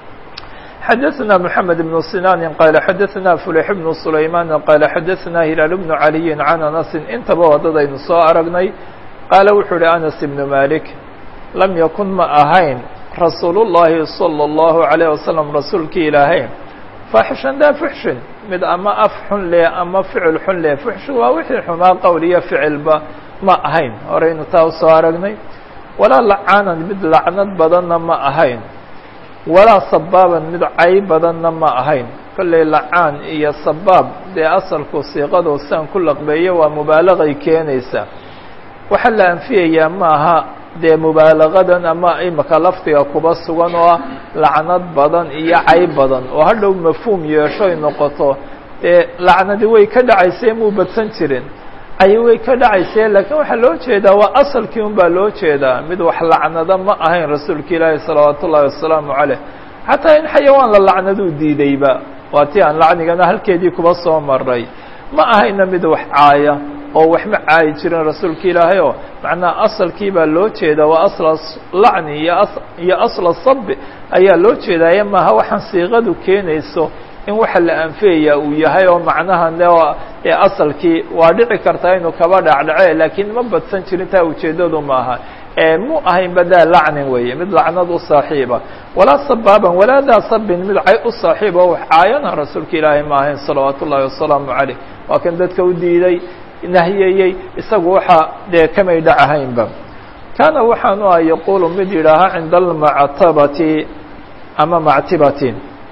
xadaثna mحamed بن sinاn qala xadaثna fulix بن sulayman qala xadaثna hilaal بن عaliyi can anasi intaba wadadaynu soo aragnay qaala wuxuu uhi anas ibn malik lam yakun ma ahayn rasuul الlahi salى الlahu عalيه wasalam rasuulkii ilaahay faaxishan daa fuxshin mid ama af xun leh ama ficil xun leh fuxshin waa wixii xumaa qowl iyo ficilba ma ahayn horaynu taa usoo aragnay walaa lacaanan mid lacnad badanna ma ahayn walaa sabaaban mid cay badanna ma ahayn kolley lacaan iyo sabaab dee asalku siiqadu sian ku laqbeeyo waa mubaalagay keenaysaa waxaa la anfiyayaa ma aha dee mubaalagadan ama imika lafdiga kuba sugan oo ah lacnad badan iyo cay badan oo hadhow mafhuum yeeshoy noqoto dee lacnadi way ka dhacaysee muu badsan jirin cay way ka dhacaysee laakiin waxaa loo jeedaa waa asalkii un baa loo jeedaa mid wax lacnada ma ahayn rasuulka ilaahi salawaat ullahi wasalaamu caleyh xataa in xayawaan la lacnaduu diidayba waa ti aan lacnigana halkeedii kuba soo maray ma ahayna mid wax caaya oo wax ma caayi jirin rasuulka ilaahay oo macnaha asalkii baa loo jeedaa waa asla lacni iyo iyo asla sabi ayaa loo jeedaaye maaha waxaan siiqadu keenayso in waxa la anfiyaya uu yahay oo macnaha ee asalkii waa dhici kartaa inuu kaba dhacdhace laakiin ma badsan jirin taa ujeedadu maaha mu ahayn badaa lacnin weeye mid lacnad u saaxiiba walaa sabaaban walaa daa sabin mid cay u saaxiiba wax caayana rasuulka ilaahay ma ahayn salawaat ullahi wasalaamu caleyh waa kan dadka u diiday nahiyeyey isagu waxaa dee kamay dhacahaynba kaana waxaanu ah yaquulu mid yidhaahaa cinda almactabati ama mactibati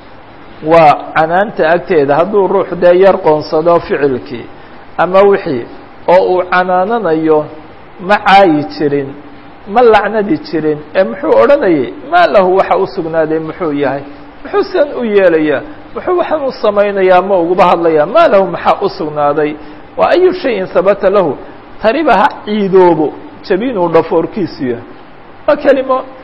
waa canaanta agteeda hadduu ruux dee yar qoonsado ficilkii ama wixii oo uu canaananayo ma caayi jirin ma lacnadi jirin ee muxuu odhanayay maa lahu waxa u sugnaaday muxuu yahay muxuu sidan u yeelayaa muxuu waxaan u samaynayaa ma uguba hadlayaa maa lahu maxaa u sugnaaday waa ayu shayin sabata lahu taniba ha ciidoobo jabinuu dhafoorkiisu yahay waa kelimo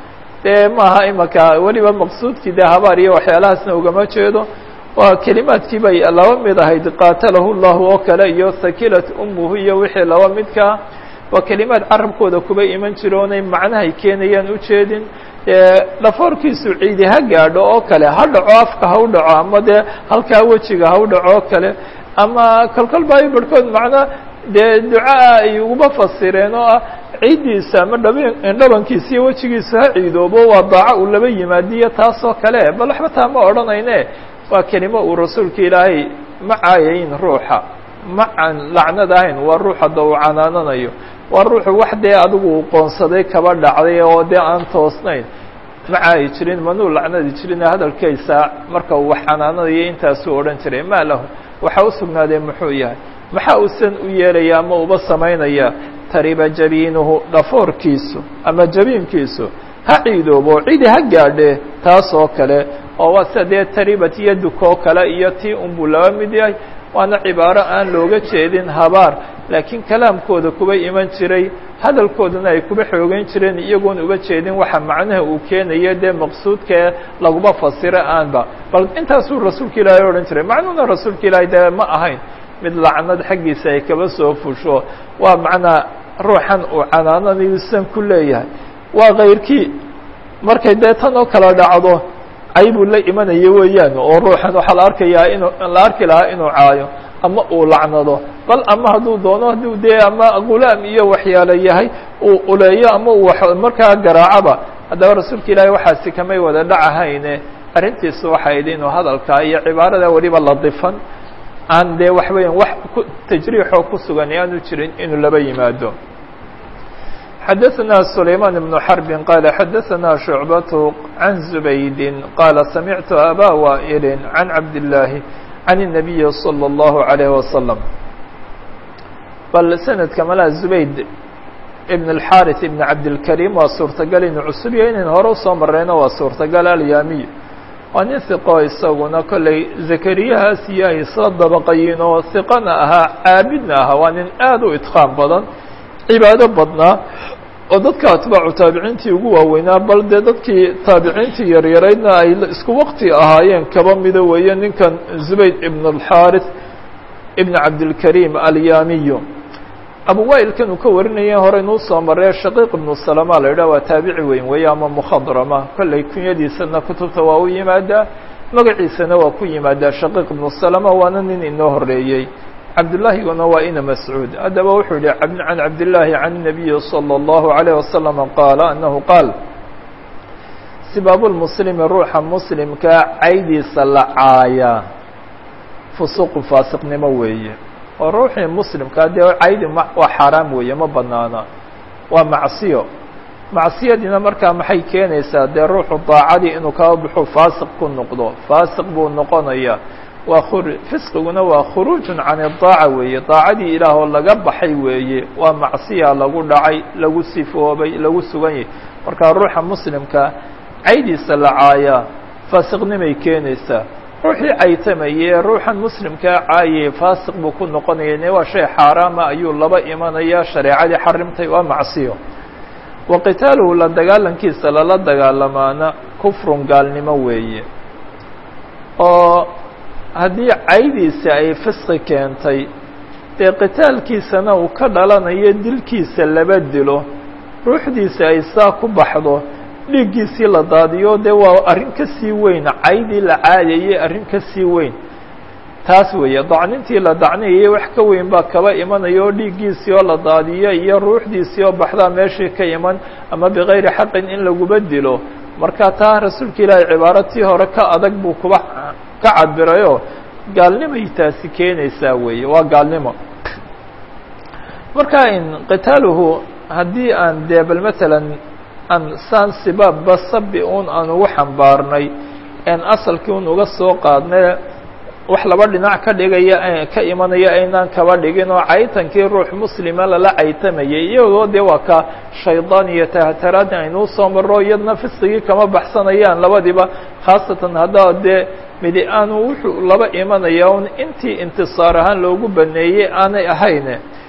dee maaha imaka weliba maqsuudkii dee habaar iyo waxyaalahaasna ugama jeedo waa kelimaadkii bay laba mid ahayd qaatalahu llahu oo kale iyo sakilat umuhu iyo wixii laba midkaa waa kelimaad carabkooda kuba iman jira oonay macnahay keenayaan ujeedin dhafoorkiisu ciidi ha gaadho oo kale ha dhaco afka ha u dhaco ama dee halkaa wejiga ha u dhaco oo kale ama kolkol baa barhkood macna dee ducaa ay uguba fasireen oo ah ciiddiisa ama dhab dhabankiisa iyo wejigiisa ha ciidoobo waa daaco uu laba yimaadiyo taasoo kale bal waxba taa ma odhanayne waa kelimo uu rasuulka ilaahay ma caayayn ruuxa ma can lacnad ahayn waa ruux hadda uu canaananayo waa ruuxu wax dee adigu uu qoonsaday kaba dhacday oo dee aan toosnayn ma caayi jirin manuu lacnadi jirin hadalkaysa marka uu wax canaananayo intaasuu odhan jiray maa lahu waxa u sugnaadee muxuu yahay maxaa uusan u yeelaya ama uba samaynaya tariba jabiinuhu dhafoorkiisu ama jabiinkiisu ha ciidoobo cidi ha gaadhe taas oo kale oo waa sida dee taribat yaduk oo kale iyo tii unbuu laba mid yahay waana cibaaro aan looga jeedin habaar laakiin kalaamkooda kuba iman jiray hadalkoodana ay kuba xoogeyn jireen iyagoon uba jeedin waxa macnaha uu keenayo dee maqsuudkae laguma fasiro aanba bal intaasuu rasuulka ilaahay odhan jiray macnuhuna rasuulka ilaahay dee ma ahayn mid lacnad xaggiisa ay kaba soo fusho waa macnaa ruuxan uu canaananayuusan ku leeyahay waa kayrkii markay dee tan oo kala dhacdo caybuu la imanaya weeyaan oo ruuxan waxaa la arkayaa inuu la arki lahaa inuu caayo ama uu lacnado bal ama hadduu doono hadduu dee ama gulaam iyo waxyaalo yahay uu uleeyo ama uu markaa garaacaba haddaba rasuulka ilaahay waxaasi kamay wada dhacahayne arrintiisu waxay idhi inuu hadalkaa iyo cibaarada weliba ladifan aan dee wax weeyaan wax ku tajriixoo ku sugan aanu jirin inuu laba yimaado xadaثna سulayman بن xرb qال xadaثna شhuعbaة عan زubayd qال samictu abا waئl عan cabd الlaahi عan النabiyi slى الlaهu عalيه وasلم bal sanadka malaa zubayd ibn الxariث ibn cabdالkarim waa suurtagal inu cusub yahay inayn hore usoo mareyno waa suurtagal alyaamiy waa nin hiqo isaguna kolley zakariyahaas iyo ay soo dabaqayiin oo hiqana ahaa caabidna ahaa waa nin aad u idqaan badan cibaado badnaa oo dadka atbaacu taabiciintii ugu waaweynaa bal dee dadkii taabiciintii yaryaraydna ay isku waqti ahaayeen kaba mida weeye ninkan zubayd ibn alxarith ibn cabdilkarim alyaamiyo abu wailkan uu ka warinaya hore inuu soo maree shaqiiq ibnu salama la yidhah waa taabici weyn weeye ama mukhadrama kolley kunyadiisana kutubta waa u yimaadaa magaciisana waa ku yimaadaa shaqiiq ibnu salama waana nin inoo horeeyey cabdullaahiguna waa ina mascuud haddaba wuxuu yihi can cabdillaahi can الnabiyi slى الlahu عalيه wasalam qaala anahu qaal sibaabu lmuslimi ruuxa muslimkaa caydiisa la caaya fusuqu faasiqnimo weeye oo ruuxii muslimkaa dee caydi waa xaaraam weeye ma banaana waa macsiyo macsiyadiina markaa maxay keenaysaa dee ruuxu daacadii inuu kaba baxo faasiq ku noqdo faasiq buu noqonaya waa fisqiguna waa khuruujun can idaaca weeye daacadii ilaah oo laga baxay weeye waa macsiya lagu dhacay lagu sifoobay lagu sugan yahay markaa ruuxa muslimka caydiisa la caayaa faasiqnimay keenaysaa ruuxii caytamayee ruuxan muslimkaa caayay faasiq buu ku noqonaya ne waa shay xaaraama ayuu laba imanaya shareecadii xarimtay waa macsiyo wa qitaaluhu la dagaalankiisa lala dagaalamaana kufrun gaalnimo weeye oo haddii caydiisa ay fisqi keentay dee qitaalkiisana uu ka dhalanayo dilkiisa laba dilo ruuxdiisa ay saa ku baxdo dhiiggiisii la daadiyo dee waa arrin ka sii weyn caydii la caadayay arrin ka sii weyn taas weeye dacnintii la dacniyayay wax ka weyn baa kaba imanaya oo dhiiggiisii oo la daadiyo iyo ruuxdiisii oo baxdaa meeshii ka iman ama bikayri xaqin in laguba dilo marka taa rasuulka ilaahay cibaaratii hore ka adag buu kuba ka cabirayoo gaalnimay taasi keenaysaa weeye waa gaalnimo marka in qitaaluhu haddii aan dee bal matalan aan saan sibaabba sabi un aan ugu xambaarnay en asalkii un uga soo qaadnay wax laba dhinac ka dhigaya ka imanaya aynaan kaba dhigin oo caytankii ruux muslima lala caytamayay iyagoo dee waa ka shaydaan iyo tahtaraadin aynuu soo maro iyadna fisqigii kama baxsanayaan labadiba khaasatan haddaa dee midi aanu wuxuu laba imanaya un intii intisaar ahaan loogu baneeyey aanay ahayn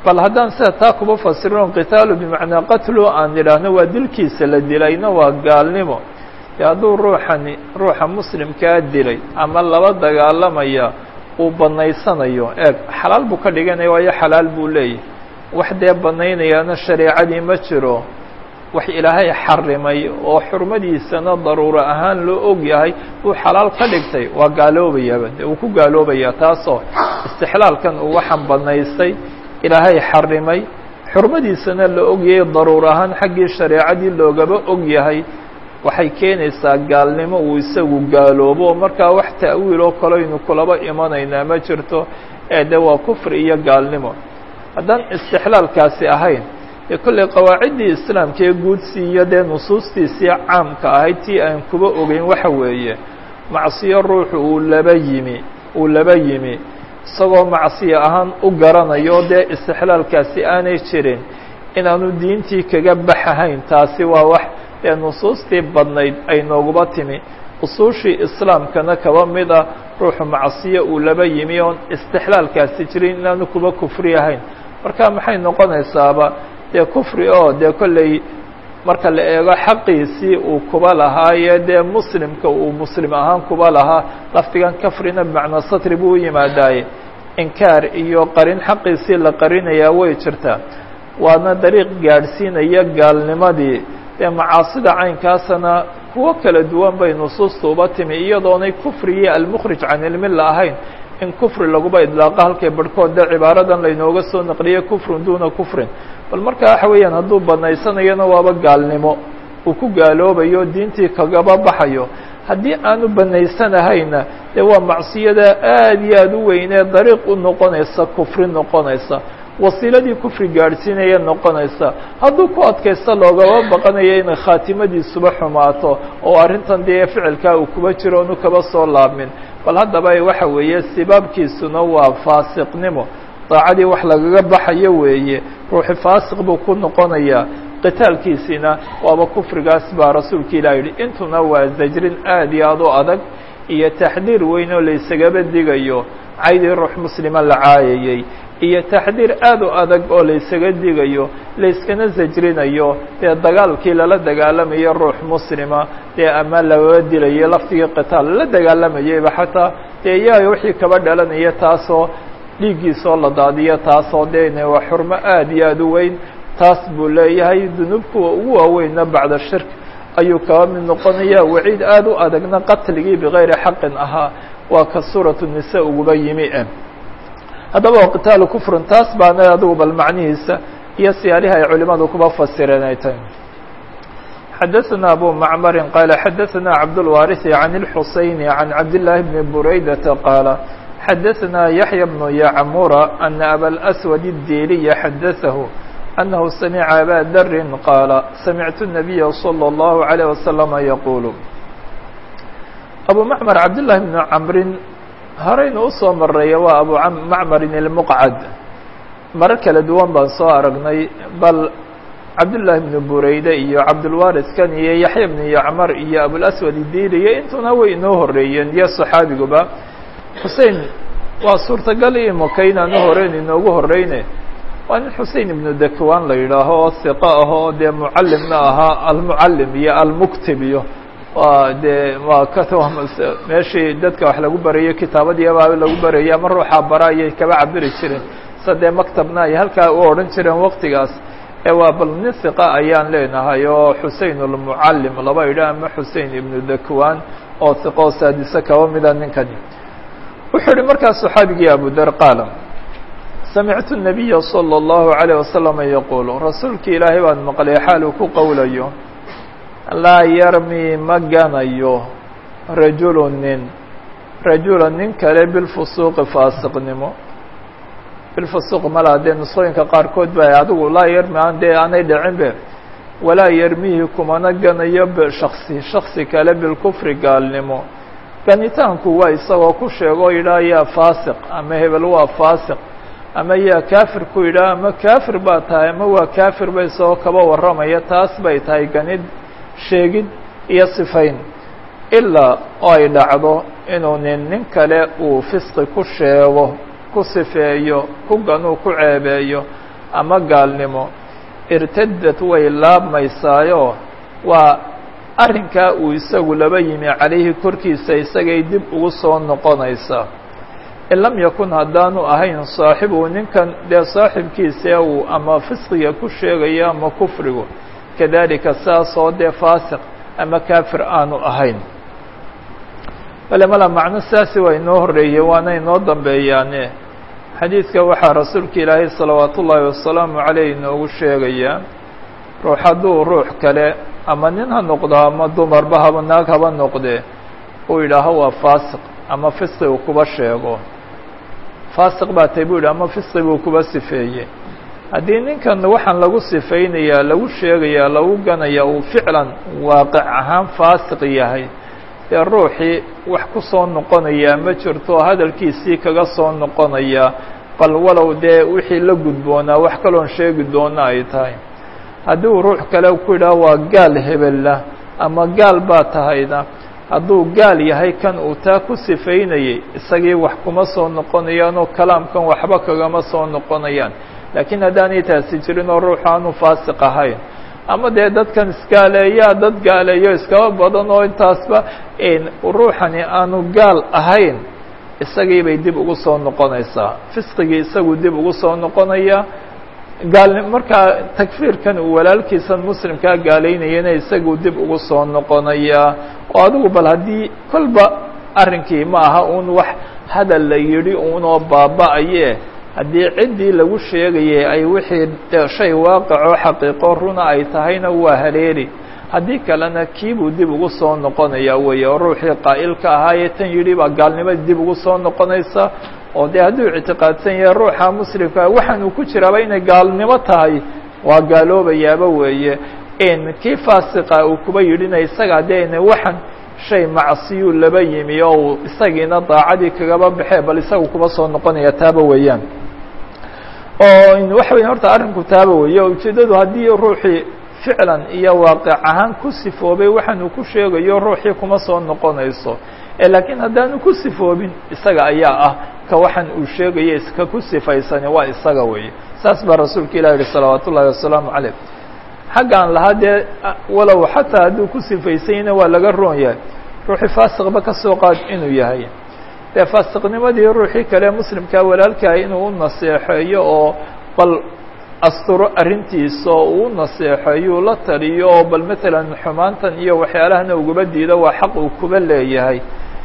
bal haddaan sida taa kuba fasirino qitaalu bimacnaa qatlu aan idhaahno waa dilkiisa la dilayna waa gaalnimo dee hadduu ruuxani ruuxa muslimkaa dilay ama laba dagaalamaya uu banaysanayo eeg xalaal buu ka dhiganaya waayo xalaal buu leeyahy wax dee banaynayaana shareecadii ma jiro wax ilaahay xarimay oo xurmadiisana daruuro ahaan loo og yahay uu xalaal ka dhigtay waa gaaloobayaaba de uu ku gaaloobayaa taasoo istixlaalkan uu waxaan banaystay ilaahay xarimay xurmadiisana la og yahay daruur ahaan xaggii shareecadii loogaba og yahay waxay keenaysaa gaalnimo uu isagu gaaloobo oo markaa wax ta'wiil oo kaloynu kulaba imanaynaa ma jirto ee de waa kufri iyo gaalnimo haddaan istixlaalkaasi ahayn dee kolley qawaaciddii islaamka ee guudsii iyo dee nusuustiisii caamka ahayd tii aan kuba ogeyn waxa weeye macsiyo ruuxu uu laba yimi uu laba yimi isagoo macsiyo ahaan u garanayo dee istixlaalkaasi aanay jirin inaanu diintii kaga baxahayn taasi waa wax dee nusuustii badnayd ay nooguba timi usuushii islaamkana kaba mid ah ruuxu macsiyo uu laba yimi oon istixlaalkaasi jirin inaanu kuba kufri ahayn marka maxay noqonaysaaba dee kufri oo dee kolley marka la eego xaqiisii uu kuba lahaaye dee muslimka uu muslim ahaan kuba lahaa lafdigan kafrina bimacnaa satri buu u yimaadaaye inkaar iyo qarin xaqiisii la qarinayaa way jirtaa waana dariiq gaadhsiinaya gaalnimadii dee macaasida caynkaasana kuwo kala duwan bay nusuusta uba timi iyadoonay kufrigii almukhrij can ilmilla ahayn in kufri laguba idlaaqo halkay barhkood dee cibaaradan laynooga soo naqliye kufrun duuna kufrin bal marka waxa weeyaan hadduu banaysanayona waaba gaalnimo uu ku gaaloobayo diintii kagaba baxayo haddii aanu banaysanahayna dee waa macsiyada aad iyo aad u weynee dariiq u noqonaysa kufri noqonaysa wasiiladii kufri gaadhsiinaya noqonaysa hadduu ku adkaysto loogaba baqanayo inay khaatimadiisuba xumaato oo arrintan dee ficilkaa uu kuba jiro onu kaba soo laabmin bal haddaba waxa weeye sibaabkiisuna waa faasiqnimo daacadii wax lagaga baxayo weeye ruuxi faasiq buu ku noqonayaa qitaalkiisina waaba kufrigaas baa rasuulka ilah yidhi intuna waa zajrin aad iyo aad u adag iyo taxdiir weyn oo laysagaba digayo caydii ruux muslima la caayayey iyo taxdiir aad u adag oo laysaga digayo layskana sajrinayo dee dagaalkii lala dagaalamayo ruux muslima dee ama lagaba dilayo laftigii qitaal lala dagaalamayayba xataa dee iyaga wixii kaba dhalanaya taasoo dhiiggiisoo la daadiyo taasoo dee waa xurmo aad iyo aad u weyn taas buu leeyahay dunuub kuwa ugu waaweynna bacda shirk ayuu kaba mid noqonaya waciid aad u adagna qatligii bigayri xaqin ahaa waa ka suuratu nisa uguba yimi e haddaba waa qitaalu kufrun taas baana adigu bal macnihiisa iyo siyaalihi ay culimadu kuba fasireen ay tahay xadaثna abu macmari qaala xadaثna cabdالwariثi can الxusayni can cabdالlahi bni buraydata qaala xadaثna yaحya bnu yacmura ana abaاlأswad الdiliya xadaثahu أنه سمع أbا dr qاaل سمعت النبي صلى الله عليه وسلم يقuل أبو معمر عبدالله بن cمri horeyna usoo mareeya waa أبو معمر المqعد maro kala duwan baan soo aragnay bal cabdاللahi بن bureyde iyo cabdالوارثkan iyo yaحya بن يعmر iyo أبوالأسود الdiliya intuna way inoo horeeyeen iyo صxaabiguba xusein waa suurtagal imaka inaanu horeyn inoogu horeyne waa nin xusein ibnu dakwan la yidhaaho oo hiqo ah oo dee mucallimna ahaa almucallim iyo almuktib iyo waa dee waa ka meeshii dadka wax lagu barayo kitaabadii abaa lagu barayo ama ruuxaa bara ayay kaba cabiri jireen sa dee maktabna ay halkaa u odhan jireen waktigaas ee waa bal nin hiqa ayaan leenahay oo xusein almucallim laba yidhaah ama xusein ibnu dakwan oo hiqo oo saadise kaba mida ninkani wuxuu yihi markaas saxaabigii abudar qaala samictu الnabiya slى الlahu عalيه wasalam yaquul rasuulki ilaahay baan maqlay xaal uu ku qowlayo laa yarmi ma ganayo rajulu nin rajula nin kale bilfusuuqi faasiqnimo bilfusuuq malaa dee nusooyinka qaarkood ba adigu laa yarmi aan dee aanay dhicin be walaa yarmihi kumana ganayo bshaksi shaksi kale bilkufri gaalnimo ganitaanku waa isagoo ku sheego yidhaah yaa faasiq ama hebel waa faasiq ama yaa kaafir ku yidhaah ama kaafir baa tahay ama waa kaafir ba isagoo kaba warramaya taas bay tahay ganid sheegid iyo sifayn ilaa oo ay dhacdo inuu nin nin kale uu fisqi ku sheego ku sifeeyo ku ganuu ku ceebeeyo ama gaalnimo irtadad way laabmaysaayo waa arrinkaa uu isagu laba yimi calayhi korkiisa isagay dib ugu soo noqonaysaa in lam yakun haddaanu ahayn saaxibu ninkan dee saaxibkiisee uu ama fisqiga ku sheegayo ama kufrigu kadalika saasoo dee faasiq ama kaafir aanu ahayn bale mala macno saasi waa inoo horreeyey waana inoo dambeeyaane xadiidka waxaa rasuulka ilaahay salawaat ullaahi wasalaamu caleyh inoogu sheegayaa ruux hadduu ruux kale ama nin ha noqdo ama dumarba haba naag haba noqdee uu yidhaaho waa faasiq ama fisqi uu kuba sheego faasiq baa tay buu yidhi ama fisqi buu kuba sifeeyey haddii ninkan waxaan lagu sifaynayaa lagu sheegayaa lagu ganaya uu ficlan waaqic ahaan faasiq yahay dee ruuxii wax ku soo noqonayaa ma jirto hadalkiisii kaga soo noqonaya bal walow dee wixii la gudboonaa wax kaloon sheegi doona ay tahay haddii uu ruux kale ku yidhaah waa gaal hebella ama gaal baa tahayna hadduu gaal yahay kan uu taa ku sifaynayay isagii wax kuma soo noqonayaanoo kalaamkan waxba kagama soo noqonayaan laakiin haddaanay taasi jirin oo ruuxu aanu faasiq ahayn ama dee dadkan isgaaleeyaa dad gaaleeyo iskaba badan oo intaasba ruuxani aanu gaal ahayn isagii bay dib ugu soo noqonaysaa fisqigii isagu dib ugu soo noqonayaa gaal markaa takfiirkan uu walaalkiisan muslimkaa gaalaynayana isagu dib ugu soo noqonayaa oo adigu bal haddii kolba arrinkii ma aha uun wax hadal la yidhi uunoo baaba-aye haddii ciddii lagu sheegayay ay wixii shay waaqicoo xaqiiqo runa ay tahayna waa haleeli haddii kalena kiibuu dib ugu soo noqonaya weeye oo ruuxii qaa'ilka ahaayee tan yidhi baa gaalnimadii dib ugu soo noqonaysa oo dee hadduu ictiqaadsan yahay ruuxa muslimka waxaanuu ku jiraaba inay gaalnimo tahay waa gaaloobayaaba weeye kii faasiqa uu kuba yidhina isaga dee waxan shay macsiyuu laba yimi oo uu isagiina daacadii kagaba baxee bal isagu kuba soo noqonaya taaba weeyaan oo waxa weya horta arrinku taaba weeye o ujeeddadu haddii ruuxii ficlan iyo waaqic ahaan ku sifoobay waxaanuu ku sheegayo ruuxii kuma soo noqonayso laakiin haddaanu ku sifoobin isaga ayaa ah ka waxaan uu sheegaya iska ku sifaysani waa isaga weeye saas baa rasuulka ilah yihi salawaat ullaahi wasalaamu caleyh xaggaan lahaa dee walow xataa hadduu ku sifaysanyna waa laga roon yahay ruuxii faasiqba ka soo qaad inuu yahay dee faasiqnimadii ruuxii kale muslimkaa walaalkaha inuu u naseexeeyo oo bal asturo arrintiisa oo uu naseexeeyo la taliyo oo bal matalan xumaantan iyo waxyaalahana ugaba diido waa xaq uu kuba leeyahay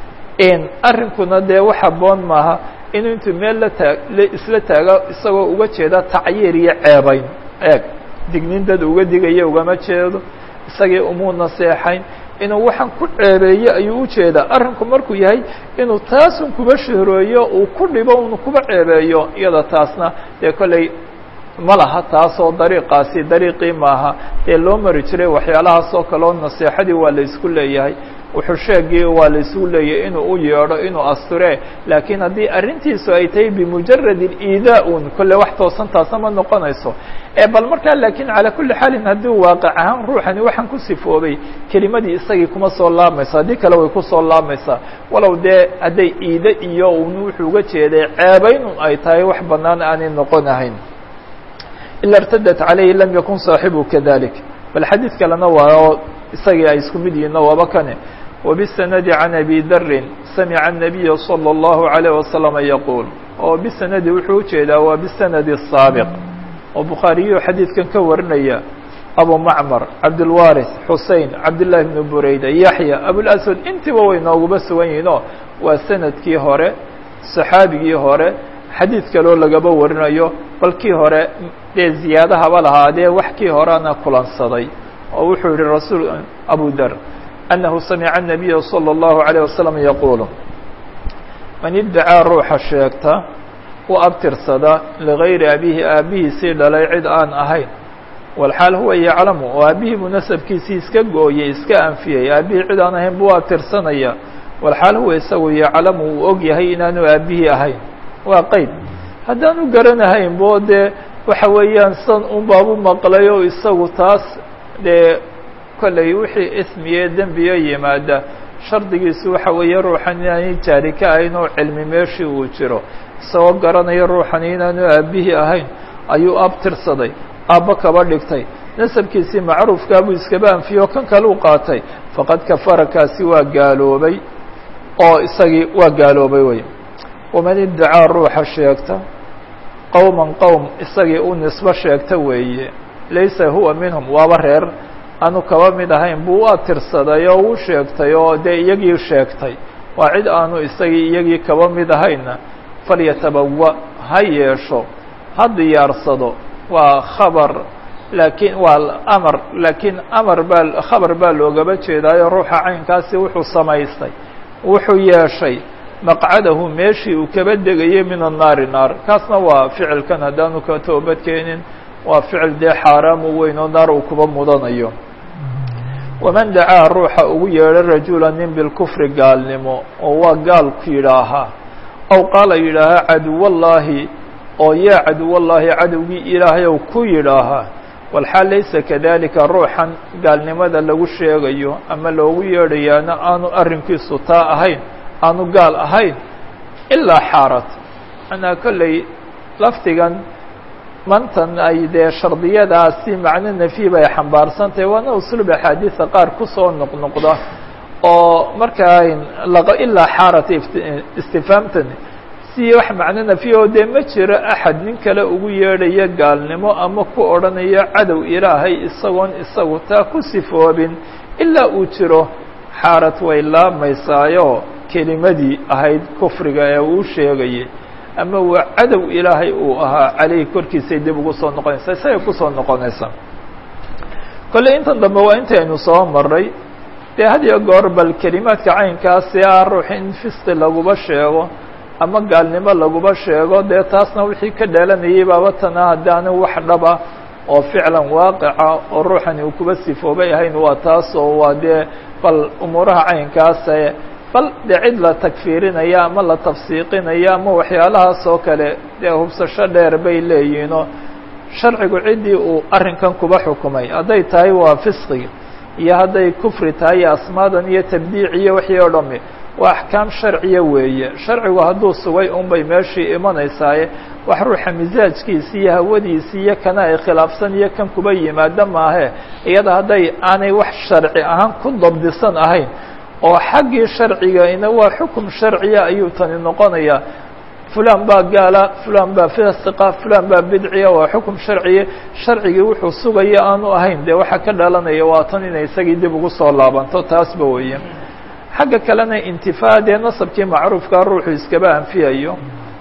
arrinkuna dee wax haboon maaha inuu intuu meel la taag isla taago isagoo uga jeeda tacyiir iyo ceebayn eeg dignin dad uga digaya ugama jeedo isagii umuu naseexayn inuu waxaan ku ceebeeye ayuu ujeedaa arrinku markuu yahay inuu taasun kuba shahrooyo uu ku dhibo unu kuba ceebeeyo iyada taasna dee kolley ma laha taasoo dariiqaasi dariiqii maaha dee loo mari jiray waxyaalahaas oo kale oo naseexadii waa la isku leeyahay wuxuu sheegii waa la isugu leeyahay inuu u yeedho inuu asture laakiin haddii arrintiisu ay tahay bimujarad iidaa un kolle wax toosan taasna ma noqonayso bal markaa laakiin calaa kulli xaalin haddii waaqic ahaan ruuxani waxaan ku sifoobay kelimadii isagii kuma soo laabmaysa haddii kale way kusoo laabmaysaa walow dee hadday iide iyo un wuxuu uga jeeday ceebaynun ay tahay wax banaan aanay noqonahayn ila irtadat calayhi lam yakun saaxibu kadalik bal xadiid kalena waa oo isagii ay isku mid yihiin waaba kane وبالسند عن أبي dr سمع النبي صلى الله عليه وسلم يقول oo بسند wuxuu ujeedaa waa بسند السابق oo بخاaرiyo xadيiثkan ka warinaya أبو معمر عبدالوارث حuسين عبدالله بن برaydة يحيى أبوالأسود intiba way nooguba sugan yihiinoo waa سندkii hore صحاabigii hore xadيiث kaloo lagaba warinayo bal kii hore dee زiyaadahaba lahaadee wax kii horena kulansaday oo wuxuu yihi rasuul أبو dr أنه سمع النبي صلى الله عليه وسلم يقول من ادعاa ruuxa sheegta u abtirsada لغayri أبيهi aabihiisii dhalay cid aan ahayn والxaal huwa yaclamu oo aabihii buu nasabkiisii iska gooyey iska anfiyey aabihii cid aan ahayn buu abtirsanaya والxaal huwa isagu yaclamu uu og yahay inaanu aabihii ahayn waa qeyd haddaanu garanahayn bo dee waxa weeyaan san un baabu maqlay oo isagu taas dee kolley wixii ismiye dembiyo yimaada shardigiisu waxa weeye ruuxan inaanay jaari ka ahayn oo cilmi meeshii uu jiro isagoo garanaya ruuxani inaanu aabihii ahayn ayuu abtirsaday aabbo kaba dhigtay nasabkiisii macruufkaa buu iskaba anfiyo kan kaleu qaatay faqad kafara kaasi waa gaaloobay oo isagii waa gaaloobay wey waman iddacaa ruuxa sheegta qowman qowm isagii u nisbo sheegta weeye laysa huwa minhum waaba reer aanu kaba mid ahayn buu u atirsaday oo uu sheegtay oo dee iyagii sheegtay waa cid aanu isagii iyagii kaba mid ahayna falyatabawa ha yeesho ha diyaarsado waa khabar laakiin waa amar laakiin amar baa khabar baa loogaba jeedaayo ruuxa caynkaasi wuxuu samaystay wuxuu yeeshay maqcadahu meeshii uu kaba degayay min annaari naar kaasna waa ficilkan haddaanu ka toobad keenin waa ficil dee xaaraamu weyn oo naar uu kuba mudanayo waman dacaa ruuxa ugu yeedho rajula nin bilkufri gaalnimo oo waa gaalku yidhaahaa aw qaala yidhaahaa caduwallaahi oo yaa caduwallaahi cadowgii ilaahayow ku yidhaahaa walxaal laysa kadalika ruuxan gaalnimada lagu sheegayo ama loogu yeedhayaana aanu arrinkiisu taa ahayn aanu gaal ahayn ilaa xaarat manaa kolley lafdigan mantan ay dee shardiyadaasi macno nafyi bay xambaarsan tahay waana usluub axaadiisa qaar kusoo noqnoqda oo markaa ilaa xaarat istifaamtan si wax macno nafyi oo dee ma jiro axad nin kale ugu yeedhaya gaalnimo ama ku odhanayo cadow ilaahay isagoon isagu taa ku sifoobin ilaa uu jiro xaarad way laabmaysaayo kelimadii ahayd kufriga ee uu sheegayay ama waa cadow ilaahay uu ahaa caleyhi korkiisay dib ugu soo noqonaysaa isagay kusoo noqonaysaa kolley intan dambe waa intaynu soo maray dee had iyo goor bal kelimaadka caynkaasi ah ruux in fisqi laguba sheego ama gaalnimo laguba sheego dee taasna wixii ka dhalanayay baaba tana haddaana wax dhaba oo ficlan waaqica oo ruuxani uu kuba sifoobay ahayn waa taas oo waa dee bal umuuraha caynkaase bal dee cid la tagfiirinaya ama la tafsiiqinaya ama waxyaalahaas oo kale dee hubsasho dheer bay leeyihiinoo sharcigu ciddii uu arrinkan kuba xukumay hadday tahay waa fisqiga iyo hadday kufri tahay iyo asmaadan iyo tabdiic iyo wixii oo dhami waa axkaam sharciya weeye sharcigu hadduu sugay un bay meeshii imanaysaaye wax ruuxa misaajkiisi iyo hawadiisi iyo kana ay khilaafsan iyo kan kuba yimaado maahe iyada hadday aanay wax sharci ahaan ku dabdisan ahayn oo xaggii sharciga ina waa xukum sharciya ayuu tani noqonayaa fulan baa gaala fulan baa fasiqa fulan baa bidciya waa xukum sharciya sharcigii wuxuu sugaya aanu ahayn dee waxaa ka dhalanaya waa tan inay isagii dib ugu soo laabanto taasba weeye xagga kalena intifaa dee nasabkii macruufkaa ruuxu iskaba anfiyayo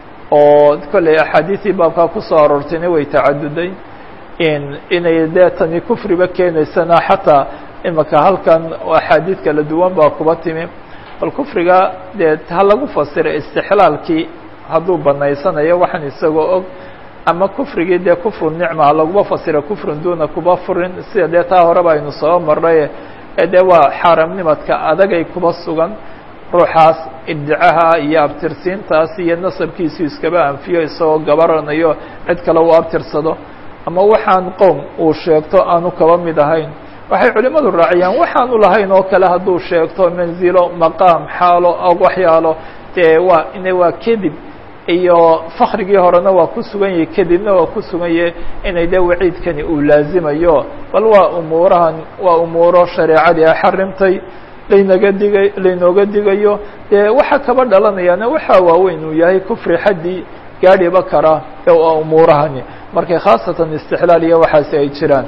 oo kolley axaadiisii baabkaa kusoo aroortayna way tacaduday in inay dee tani kufriba keenaysana xataa imaka halkan axaadiid kala duwan baa kuba timi bal kufriga dee ha lagu fasira istixlaalkii hadduu banaysanayo waxaan isagoo og ama kufrigii dee kufru nicma ha laguba fasira kufrun duna kuba furin sida dee taa horeba aynu soo marray ee dee waa xaaramnimadka adagay kuba sugan ruuxaas iddicaha iyo abtirsiintaas iyo nasabkiisu iskaba anfiyo isagoo gabaranayo cid kale uu abtirsado ama waxaan qowm uu sheegto aanu kaba mid ahayn waxay culimmadu raaciyaan waxaanu lahayn oo kale hadduu sheegto manzilo maqaam xaalo og waxyaalo dee waa ina waa kedib iyo fakrigii horena waa ku sugan yahay kadibna waa ku sugan yahay inay dee waciidkani uu laazimayo bal waa umuurahan waa umuuro shareecadii a xarimtay laynaga digay laynooga digayo dee waxa kaba dhalanayaana waxaa waaweyn uu yahay kufri xaddii gaadhiba kara ee waa umuurahani markay khaasatan istixlaal iyo waxaasi ay jiraan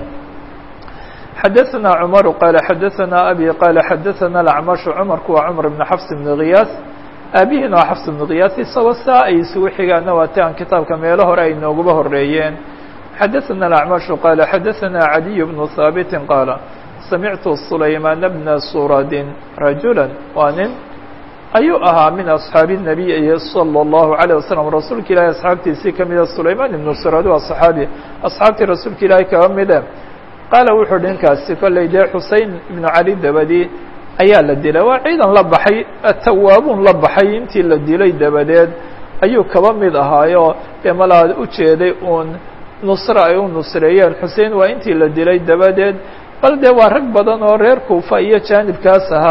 xadaثna cmar qal xadaثna abi qal xadaثna acmash cmarku waa cmar bn xafs bn kiyaas aabihina waa xafs bn kiyaas isagoo saa ay isugu xigaana waa ti aan kitaabka meelo hore ay nooguba horeeyeen xadaثna acmashu qala xadaثna cadiy bnu haabiti qaala samictu sulaymaan bna suradin rajula waa nin ayuu ahaa min asxaabi الnabiy salى الlahu عalيه waslm rasuulka ilahi asxaabtiisii kamida sulaymaan ibnu surad waa صaxaabi asxaabtii rasuulka ilaahi kaba mide qaala wuxuu dhinkaasi kolley dee xusein ibnu cali dabadi ayaa la dilay waa ciidan la baxay atawaabuun la baxay intii la dilay dabadeed ayuu kaba mid ahaayo dee malaad u jeeday uun nusre ay u nusreeyeen xusein waa intii la dilay dabadeed bal dee waa rag badan oo reer kuufa iyo jaanibkaas ahaa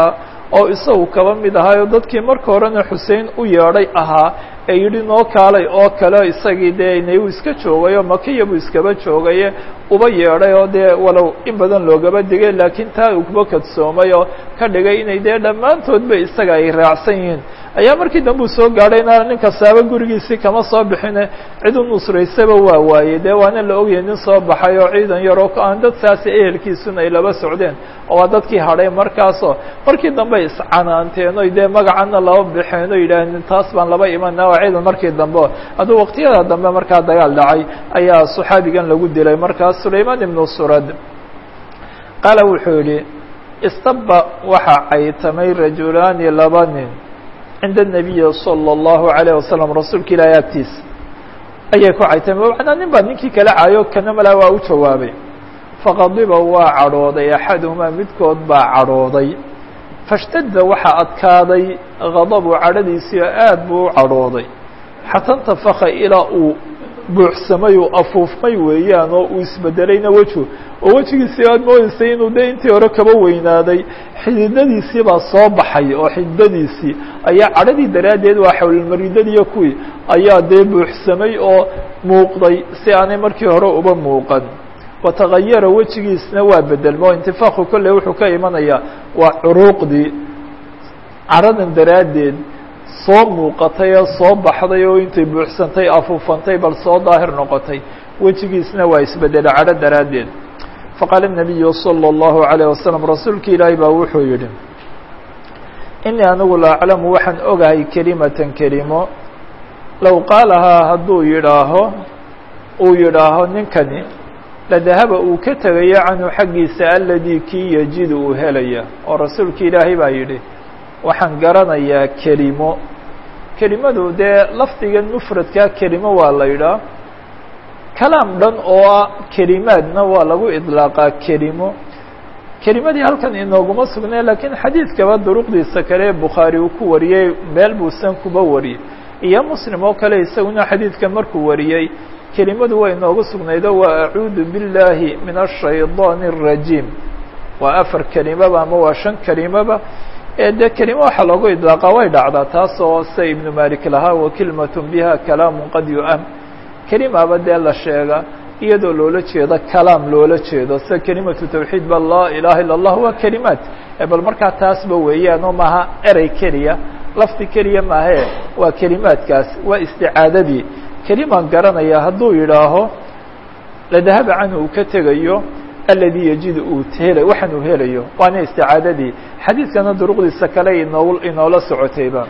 oo isagu kaba mid ahaayo dadkii marka horena xusein u yeedhay ahaa ee yidhi noo kaalay oo kale isagii dee inay uu iska joogayo makiya buu iskaba joogaye uba yeedhay oo dee walow in badan loogaba digay laakiin taa uu kuba kadsoomay oo ka dhigay inay dee dhammaantoodba isaga ay raacsan yihiin ayaa markii dambe uu soo gaadhayna nin kastaaba gurigiisii kama soo bixine cid u nusraysaba waa waayey dee waana la ogyahay nin soo baxay oo ciidan yaroo aan dad saasi ehelkiisuna ay laba socdeen oo waa dadkii hadhay markaasoo markii dambe iscanaanteen oy dee magacana laba baxeen oo yidhaaheen taas baan laba imana waa ciidan markii dambe hadduu waqtiyada dambe markaa dagaal dhacay ayaa saxaabigan lagu dilay markaas sulaymaan ibnu surad qaala wuxuu yidhi istaba waxaa caytamay rajulaani laba nin cinda الnabiyi salى الlahu عalيه wasalam rasuulka ilaahi agtiisa ayay ku caytamay macnaa nin baa ninkii kala caayo kana malaa waa u jawaabay faqadiba waa cadhooday axaduhumaa midkood baa cadhooday fashtadda waxaa adkaaday gadabu cadhadiisii oo aad buu u cadhooday xata intafaka ilaa uu buuxsamay uu afuufmay weeyaan oo uu isbedelayna weju oo wejigiisii aad moodeysay inuu de intii hore kaba weynaaday xididadiisii baa soo baxay oo xididadiisii ayaa cadhadii daraaddeed waa xawlilmaridadiiyo kuwii ayaa dee buuxsamay oo muuqday si aanay markii hore uba muuqan watagayara wejigiisna waa bedelmo intifaaqu kolley wuxuu ka imanayaa waa curuuqdii cadhadan daraaddeed soo muuqatay oo soo baxday oo intay buuxsantay afuufantay bal soo daahir noqotay wejigiisna waa isbedelay cadho daraaddeed faqaala الnabiyu salى الlahu عalيه wasalam rasuulka ilaahi baa wuxuu yidhi inii anigu la aclamu waxaan ogahay kelimatan kelimo low qaalahaa hadduu yidhaaho uu yidhaaho ninkani ladahaba uu ka tegayo canhu xaggiisa aladii kii yajidu uu helaya oo rasuulka ilaahay baa yidhi waxaan garanayaa kelimo kelimadu dee lafdiga mufradkaa kelimo waa la yidhaah kalaam dhan oo ah kelimaadna waa lagu idlaaqaa kelimo kelimadii halkan inooguma sugnay laakiin xadiidkaba duruqdiisa kale ee bukhaari uu ku wariyey meel buusan kuba wariyey iyo muslim oo kale isaguna xadiidka markuu wariyey kelimadu waa inoogu sugnaydo waa acuudu biاllaahi min الshayطaan الrajiim waa afar kelimaba ama waa shan kelimaba ee dee kelimo waxaa loogu idlaaqaa way dhacdaa taasoo sida ibnu malik lahaa wakilmat biha kalaamu qad yu'am kelimaba dee la sheega iyadoo loola jeedo kalaam loola jeedo sida kelimatu tawxiid ba laa ilaha illa اllah waa kelimaat bal markaa taasba weeyaan oo maaha erey keliya lafdi keliya maahe waa kelimaadkaas waa isticaadadii kelimaan garanaya hadduu yidhaaho ladahaba canhu uu ka tegayo aladii yajidu uu hela waxaan uu helayo waana isticaadadii xadiidkana duruqdiisa kale inoo inoola socotayba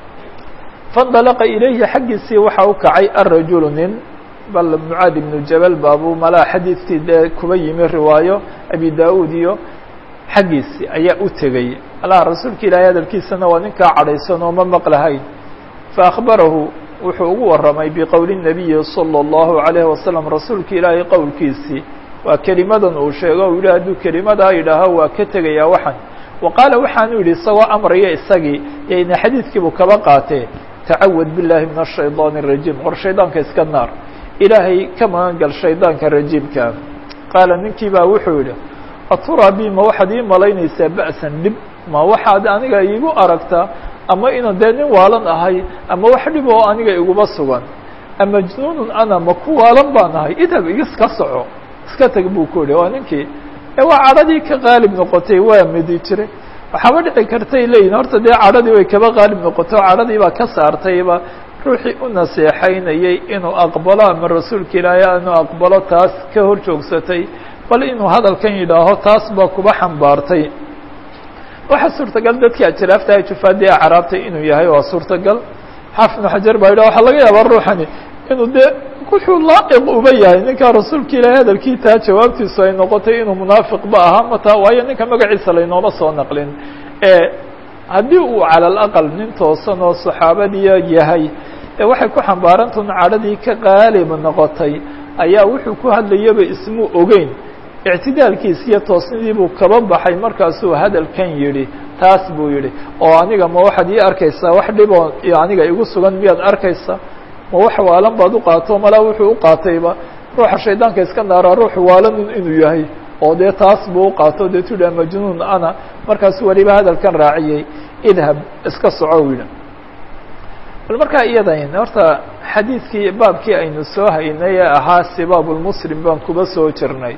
faاndalaqa ilayhi xaggiisii waxaa u kacay arajulu nin bal mucaad ibnu jabal baabu malaa xadiidkii dee kuba yimi riwaayo abi da-uud iyo xaggiisii ayaa u tegey allah rasuulka ilaahay hadalkiisana waa ninkaa cadhaysan oo ma maqlahayn faakbarahu wuxuu ugu warramay biqowli الnabiyi salى الlahu عalayه wasalam rasuulka ilaahay qowlkiisii waa kelimadan uu sheego u yihi hadduu kelimadaa yidhaaho waa ka tegayaa waxan wa qaala waxaanu yidhi isagoo amraya isagii yayna xadiidkiibu kaba qaatee tacawad biاllahi min الshayطaan الrajiim war shaydaanka iska naar ilaahay ka magan gal shaydaanka rajiimka qaala ninkii baa wuxuu yidhi aturaa bi ma waxaad ii malaynaysaa ba'san dhib ma waxaad aniga iigu aragtaa ama inaan dee nin waalan ahay ama wax dhib oo aniga iguma sugan amajnuunun ana ma ku waalan baan ahay idhab iska soco iska tag buu ku yihi waa ninkii ee waa cadhadii ka qaalib noqotay waa midi jiray waxaaba dhici kartay leeyihin horta dee cadhadii way kaba qaalib noqotay oo cadhadii baa ka saartayba ruuxii u naseexaynayay inuu aqbalo ama rasuulka ilaahay inuu aqbalo taas ka hor joogsatay bal inuu hadalkan yidhaaho taas baa kuba xambaartay waxaa suurtagal dadkii ajraafta ay jufaadii acraabtay inuu yahay waa suurtagal xaafid ibnu xajar baa yidhah waxaa laga yaabaa ruuxani inuu dee wuxuu laa'iq uba yahay ninkaa rasuulka ilaahay hadalkii taa jawaabtiisu ay noqotay inuu munaafiqba ahaa mataa waayo ninka magaciisa laynooma soo naqlin haddii uu cala alaqal nin toosan oo saxaabadiya yahay ee waxay ku xambaarantun cadhadii ka qaalib noqotay ayaa wuxuu ku hadlayaba ismuu ogeyn ictidaalkiis iyo toosnidii buu kaba baxay markaasuu hadalkan yidhi taas buu yidhi oo aniga ma waxaad ii arkaysaa wax dhiboo aniga igu sugan miyaad arkaysaa ma wax waalan baad u qaato malaa wuxuu u qaatayba ruuxa shaydaanka iska naaraa ruux waalan inuu yahay oo dee taas buu u qaato dee tuha majnuun ana markaasu weliba hadalkan raaciyey idhab iska soco yidhi bal markaa iyadayn horta xadiidkii baabkii aynu soo haynay ee ahaa sibaabulmuslim baan kuba soo jirnay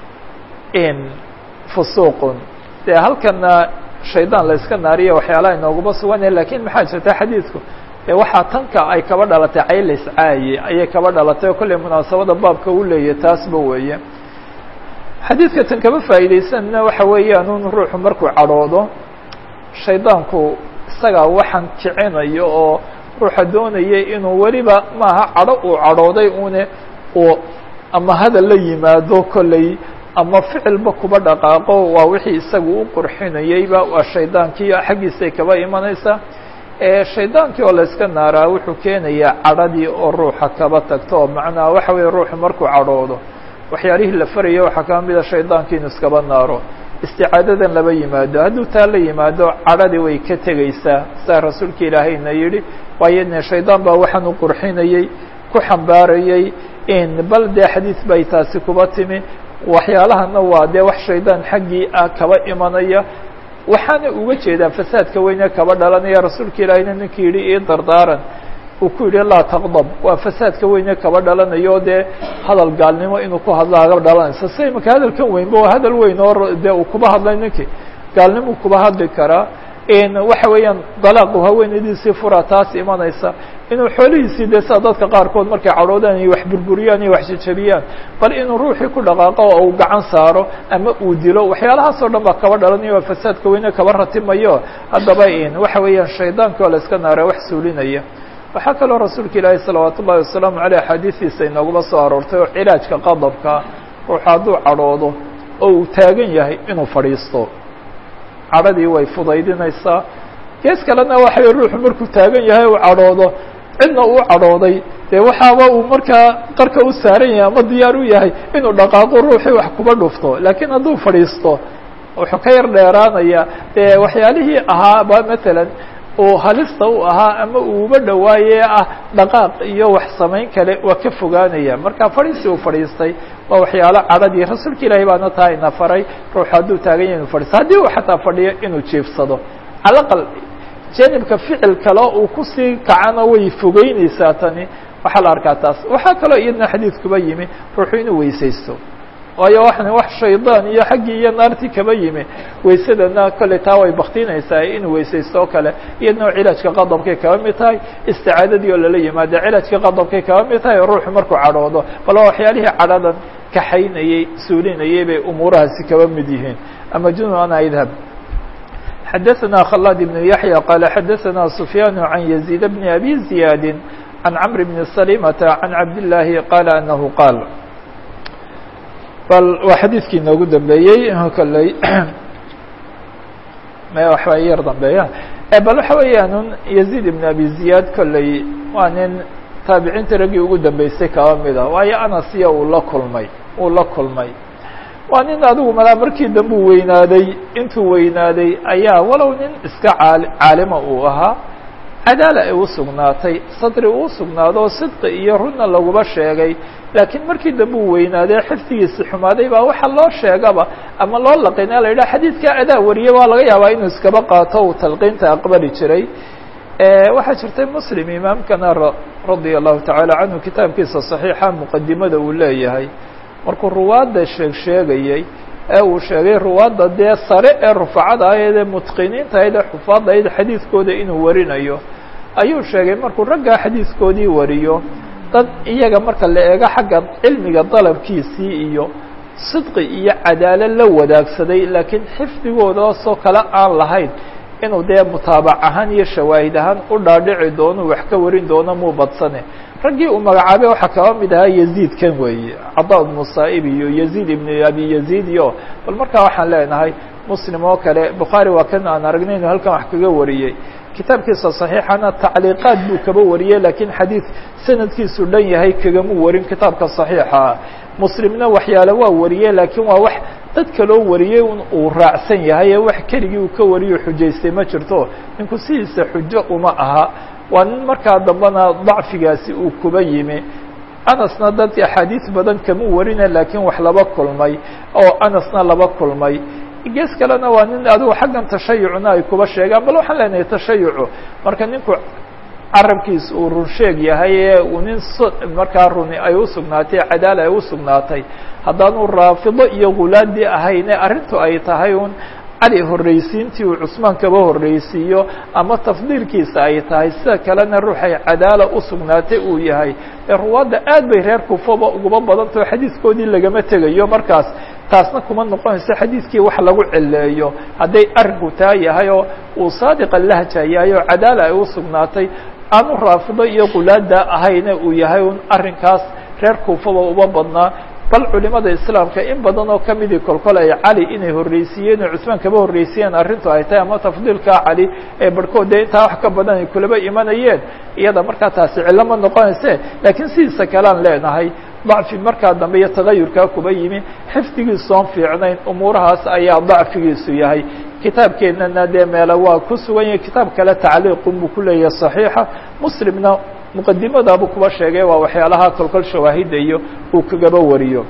in fusuuqun dee halkana shaydaan la iska naariya waxyaalaha inooguma suganaya lakin maxaa jirta xadiidku dee waxaa tanka ay kaba dhalatay caylays caaye ayay kaba dhalatay oo kolley munaasabada baabka u leeyahy taasba weeye xadiidka tan kama faa'iidaysanna waxa weeyaan un ruuxu markuu cadhoodo shaydaanku isagaa waxaan kicinayo oo ruuxa doonaya inuu weliba maaha cadho uu cadhooday une uu ama hadal la yimaado kolley ama ficilba kuba dhaqaaqo waa wixii isagu u qurxinayeyba waa shaydaankii xaggiisay kaba imanaysaa shaydaankii oo la iska naaraa wuxuu keenayaa cadhadii oo ruuxa kaba tagto oo macnaha waxa weeye ruuxu markuu cadhoodo waxyaalihii la faraya waxaa kaba mida shaydaankii inu iskaba naaro isticaadadan laba yimaado hadduu taa la yimaado cadhadii way ka tegeysaa saa rasuulka ilaahayna yidhi waayo ne shaydaan baa waxaan u qurxinayey ku xambaarayey in bal dee xadiid bay taasi kuba timi waxyaalahana waa dee wax shaydaan xaggii ah kaba imanaya waxaana uga jeedaa fasaadka weyne kaba dhalanaya rasuulka ilaahayna ninkii yidhi ii dardaaran uu ku yidhi laa taqdab waa fasaadka weyne kaba dhalanayo dee hadal gaalnimo inuu ku hadla aga dhalanaysa si imaka hadalkan weynba waa hadal weyn oo dee uu kuba hadlay ninkii gaalnimuu kuba hadli karaa waxa weeyaan dalaaqu haweenaydiisii fura taas imanaysa inuu xoolihiisii dee sida dadka qaarkood markay cadhoodaan iyo wax burburiyaan iyo wax jajabiyaan bal inuu ruuxii ku dhaqaaqo oo uu gacan saaro ama uu dilo waxyaalahaas oo dhan baa kaba dhalanayo oo fasaadka weyne kaba ratimayo haddaba waxa weeyaan shaydaankii oo la iska naara wax suulinaya waxaa kaloo rasuulka ilaahi salawaat ullahi wasalaamu aleyh axaadiistiisa inooguma soo aroortay oo cilaajka qadabka ruuxu hadduu cadhoodo oo uu taagan yahay inuu fadhiisto cadhadii way fudaydinaysaa gees kalena waxa way ruuxu markuu taagan yahay uu cadhoodo cidna uu cadhooday dee waxaaba uu markaa qarka u saaran yahay ama diyaar u yahay inuu dhaqaaqo ruuxii wax kuba dhufto laakiin hadduu fadhiisto wuxuu ka yar dheeraanaya dee waxyaalihii ahaaba matalan uu halista u ahaa ama uuba dhawaaye ah dhaqaaq iyo wax samayn kale waa ka fogaanaya marka fadhiisi uu fadhiistay waa waxyaalo cadhadii rasuulka ilaahi baana taa ina faray ruuxu hadduu taagan yahay inu fadhiisto haddii uu xataa fadhiyo inuu jiifsado calaqal janibka ficil kale uu kusii kacana way fogeyneysaa tani waxaa la arkaa taas waxaa kaloo iyadna xadiidkuba yimi ruuxu inuu weysaysto waayo waxan wax shaydaan iyo xaggii iyo naartii kaba yimi waysadana kolley taa way baktinaysaa inuu weysaysto oo kale iyadna cilaajka qadabkay kaba mid tahay isticaadadii oo lala yimaado cilaajka qadabkay kaba mid tahay oo ruuxu markuu cadhoodo bal waa waxyaalihii cadhadan kaxaynayey suulinayey bay umuurahaasi kaba mid yihiin ama junub ana idhab xadaثna khلad بن yaحyى qال xadaثna سfyاn عan يزيد بن أbي زiyاad عan cمr بن سليمة عan cabd اللahi qال أنه qاal bal waa xadiidkii inoogu dambeeyey kolley waxba yar dambeeya bal waxa weeyaan un يزيد بن أbي زiyاad kolley waa nin taabiciinta raggii ugu dambeysay kaba mida waayo anasiya uu la kulmay uu la kulmay waa nin adigu malaa markii dambe u weynaaday intuu weynaaday ayaa walow nin iska caal caalima uu ahaa cadaala ay u sugnaatay sadri uu sugnaado sidqi iyo runna laguba sheegay laakiin markii dambe uu weynaaday xifdigiisi xumaaday baa waxa loo sheegaba ama loo laqina la yidhaha xadiidkaa adaa wariyay waa laga yaabaa inuu iskaba qaato uu talqiinta aqbali jiray waxaa jirtay muslim imaamkana radia allahu tacaala canhu kitaabkiisa صaxiixa muqadimada uu leeyahay markuu ruwaadda sheeg sheegayey ee uu sheegay ruwaadda dee sare ee rufacada ahayd ee mutqiniinta ahayd ee xufaadda ahayd xadiidkooda inuu warinayo ayuu sheegay markuu raggaa xadiidkoodii wariyo dad iyaga marka la eego xagga cilmiga dalabkiisii iyo sidqi iyo cadaalo la wadaagsaday laakiin xifdigoodaasoo kale aan lahayn inuu dee mutaabac ahaan iyo shawaahid ahaan u dhaadhici doono wax ka warin doono muu badsane raggii uu magacaabay waxaa kaba mid ahaa yaziid kan weeye cada ibnu saa'ib iyo yaziid ibnu abi yaziid iyo bal markaa waxaan leenahay muslim oo kale bukhaari waa kan aan aragnay inuu halkan wax kaga wariyey kitaabkiisa صaxiixana tacliiqaad buu kaba wariyey lakiin xadiid sanadkiisu dhan yahay kagamu warin kitaabka صaxiixa muslimna waxyaale waa wariyey laakiin waa wax dad kaloo wariyey uu raacsan yahay ee wax keligii uu ka wariyo xujaystay ma jirto ninku sidiisa xujo uma aha waa nin markaa dambena dacfigaasi uu kuba yimi anasna dad axaadiis badan kama warina laakiin wax laba kulmay oo anasna laba kulmay gees kalena waa nin adigu xaggan tashayucna ay kuba sheegaan bal waxaan leenahay tashayucu marka ninku carabkiis uu run sheeg yahay ee uu nin markaa runi ay usugnaatay cadaala ay usugnaatay haddaanu raafido iyo gulaadi ahayne arrintu ay tahay un cali horreysiintii uu cusmaan kaba horreysiiyo ama tafdiilkiisa ay tahay sida kalena ruuxay cadaala usugnaatay uu yahay ee ruwaadda aad bay reer kufaba uguba badantao xadiiskoodii lagama tegayo markaas taasna kuma noqonayso xadiidkii wax lagu celeeyo hadday arrinku taa yahay oo uu saadiqa lahja yahay oo cadaala ay usugnaatay aanu raafido iyo qulaada ahayna uu yahay un arrinkaas reer kuufaba uba badnaa bal culimada islaamka in badan oo kamidii kolkol ay cali inay horreysiiyeen oo cusmaan kaba horreysiiyeen arrintu ay tahay ama tafdiilka cali ee barhkood dee intaa wax ka badan ay kulaba imanayeen iyada markaa taasi cillo ma noqonayse laakiin sidiisa kalean leenahay dacfi markaa dambe iyo tagayurkaa kuba yimi xifdigiisu oon fiicnayn umuurahaas ayaa dacfigiisu yahay kitaabkeennana dee meele waa ku sugan yahay kitaab kale tacliiqun buu ku leeyahay صaxiixa muslimna muqadimadaabuu kuba sheegay waa waxyaalaha kolkol shawaahida iyo uu kagaba wariyo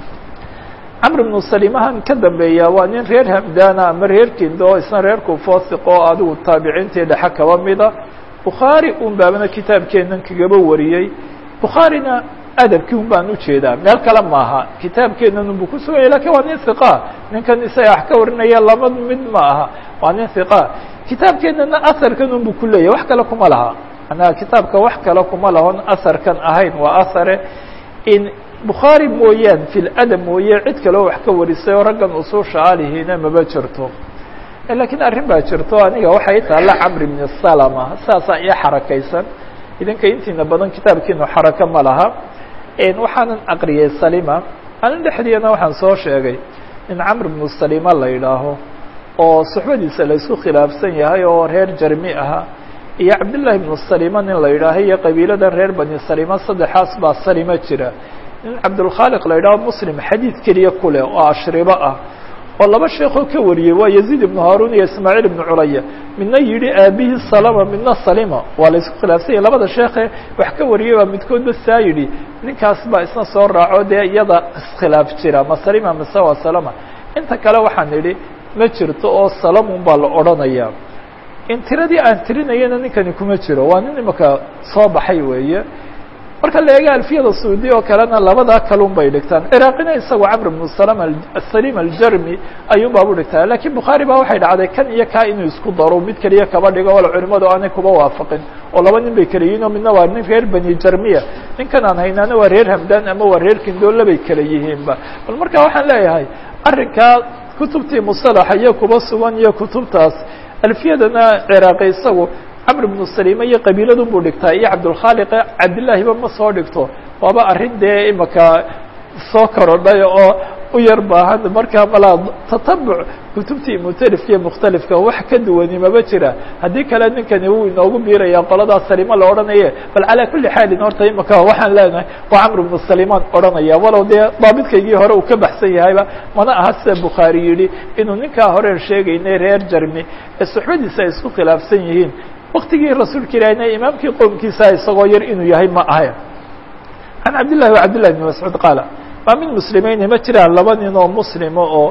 camr bnu salimahan ka dambeeya waa nin reer hamdana ama reer kindo oo isna reer kufosiq oo adigu taabiciintii dhexe kaba mida bukhaari un baabana kitaabkeennan kagaba wariyey bukhaarina adabkii un baan ujeedaa meel kale maaha kitaabkeennan unbu ku suganya lakin waa nin hiqa ninkan isaga wax ka warinaya laba mid ma aha waa nin hiqa kitaabkeennana asarkan unbu ku leeyahy wax kale kuma laha manaa kitaabka wax kale kuma lahon asarkan ahayn waa asare in bukhaari mooyaan fi ladab mooye cid kaleo wax ka warisay oo raggan usuusha alihiina maba jirto lakiin arrin baa jirto aniga waxay taalla camr bn salama saasaa io xarakaysan idinka intiina badan kitaabkiinu xarako ma laha waxaanan aqriyay salima anin dhexdiina waxaan soo sheegay in camr bnu salima la yidhaaho oo suxbadiisa la isku khilaafsan yahay oo reer jarmi aha iyo cabdillaahi bnu salima nin la yidhaaho iyo qabiiladan reer bani salima saddexaas baa salima jira nin cabdulkhaaliq la yidhaho muslim xadiid keliya ku leh oo ashribo ah oo laba sheekoo ka wariyey waa yaziid ibnu haarun iyo ismaaciil ibnu culaya midna yidhi aabihii salama midna salima waa la isku khilaafsanya labada sheekhe wax ka wariyey baa midkoodba saa yidhi ninkaas baa isna soo raaco dee iyada iskhilaaf jira ma salima mise waa salama inta kale waxaan idhi ma jirto oo salamun baa la odhanaya in tiradii aan tirinayana ninkani kuma jiro waa nin imaka soo baxay weeye marka la eega alfiyada suudi oo kalena labadaa kalun bay dhigtaan ciraaqina isagu camr bnu salam salim aljarmi ayuun baabu dhigtaa lakiin bukhaari baa waxay dhacday kan iyo kaa inuu isku daro mid keliya kaba dhigo wala culimadu aanay kuba waafaqin oo laba nin bay kala yihiin oo midna waa nin reer bani jarmiya ninkan aan haynaana waa reer hamdan ama waa reer kindoola bay kala yihiinba bal marka waxaan leeyahay arrinkaa kutubtii musalaxa iyo kuba sugan iyo kutubtaas alfiyadana ciraaqi isagu camr bnu salima iyo qabiiladun buu dhigtaa iyo cabdulkhaaliqe cabdillaahiba ma soo dhigto waaba arrin dee imaka soo korodhay oo u yar baahan markaa malaa tatabuc kutubtii mutalifka iyo mukhtalifka wax ka duwani maba jira haddii kale ninkani wuu inoogu biiraya qoladaas salima la odhanaye bal calaa kulli xaalin horta imaka waxaan leenahay waa camr bnu salimaan odhanaya walow dee daabidkaygii hore uu ka baxsan yahayba mana aha sida bukhaari yidhi inuu ninkaa horeen sheegaynay reer jarmi ee suxbadiisa ay isku khilaafsan yihiin waktigii rasuulka ilahina imaamkii qowmkiisa isagoo yar inuu yahay ma ahay can cabdillahi wa cabdillahi bn mascuud qaala maa min muslimayni ma jiraan laba nin oo muslima oo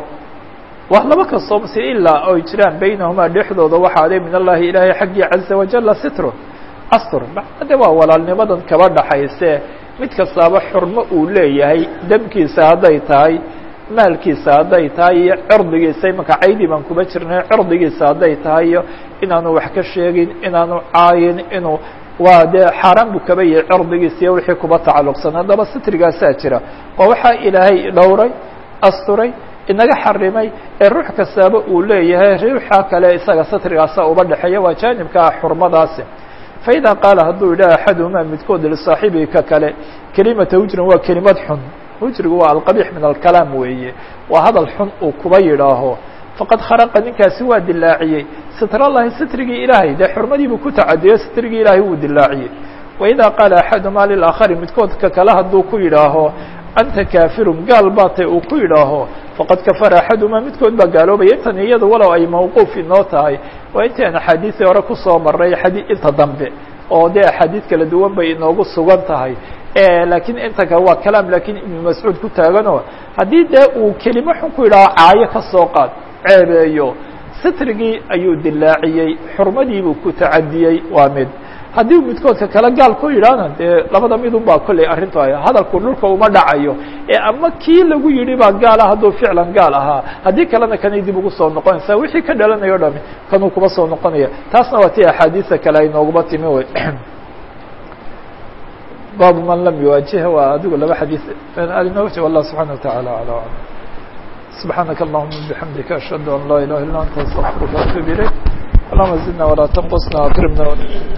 waa laba kastoo muslim ilaa oy jiraan baynahumaa dhexdooda waxaaday min allahi ilaahay xaggii caza wajala sitrun astur macnade waa walaalnimadan kaba dhaxayse mid kastaaba xurmo uu leeyahay demkiisa hadday tahay maalkiisa hadday tahay iyo cirdigiisa imaka caydi baan kuba jirnay cirdigiisa hadday tahay iyo inaanu wax ka sheegin inaanu caayin inuu waa dee xaaraan buu kaba yahay cirdigiisa iyo wixii kuba tacalluqsan haddaba sitrigaasaa jira waa waxaa ilaahay dhowray asturay inaga xarimay ee ruux kastaaba uu leeyahay ruuxa kale isaga sitrigaasa uba dhexeeya waa jaanibkaa xurmadaasi faidaa qaala hadduu yidhaha axaduhumaa midkood lisaaxibihi ka kale kelimata hujrin waa kelimad xun hujrigu waa alqabiix min alkalaam weeye waa hadal xun uu kuba yidhaaho faqad kharaqa ninkaasi waa dilaaciyey sitrallahi sitrigii ilaahay dee xurmadiibuu ku tacadiyo sitrigii ilaahay wuu dilaaciyey waidaa qaala axadumaa lilaakari midkoodka kale hadduu ku yidhaaho anta kaafirun gaal baa tay uu ku yidhaaho faqad kafara axadumaa midkood baa gaaloobaya intan iyada walow ay mawquuf inoo tahay waa intii aan axaadiisii hore kusoo maray xadii inta dambe oo dee axaadiid kala duwan bay inoogu sugan tahay laakiin inta kale waa kalaam lakiin ibnu mascuud ku taaganoo haddii dee uu kelimo xun ku yidhaho caayo ka soo qaad ceebeeyo sitrigii ayuu dilaaciyey xurmadiibuu ku tacadiyey waa mid haddii midkoodka kale gaal ku yidhaahna dee labada midun baa kolley arrintu ay hadalku dhulka uma dhacayo ee ama kii lagu yidhi baa gaala hadduu ficlan gaal ahaa haddii kalena kanay dib ugu soo noqonaysaa wixii ka dhalanayo o dhami kanuu kuba soo noqonaya taasna waa tii axaadiisa kale ay nooguma timi wey baabu man lam yuwaajiha waa adigu laba xadiis arinooji wallah subxana wataعala alى alam subxaanaka allahuma bixamdika ashhadu an laa ilaha illa anta astaqfiruka atub ilayk allahuma zidna walaa tanqusna akrimna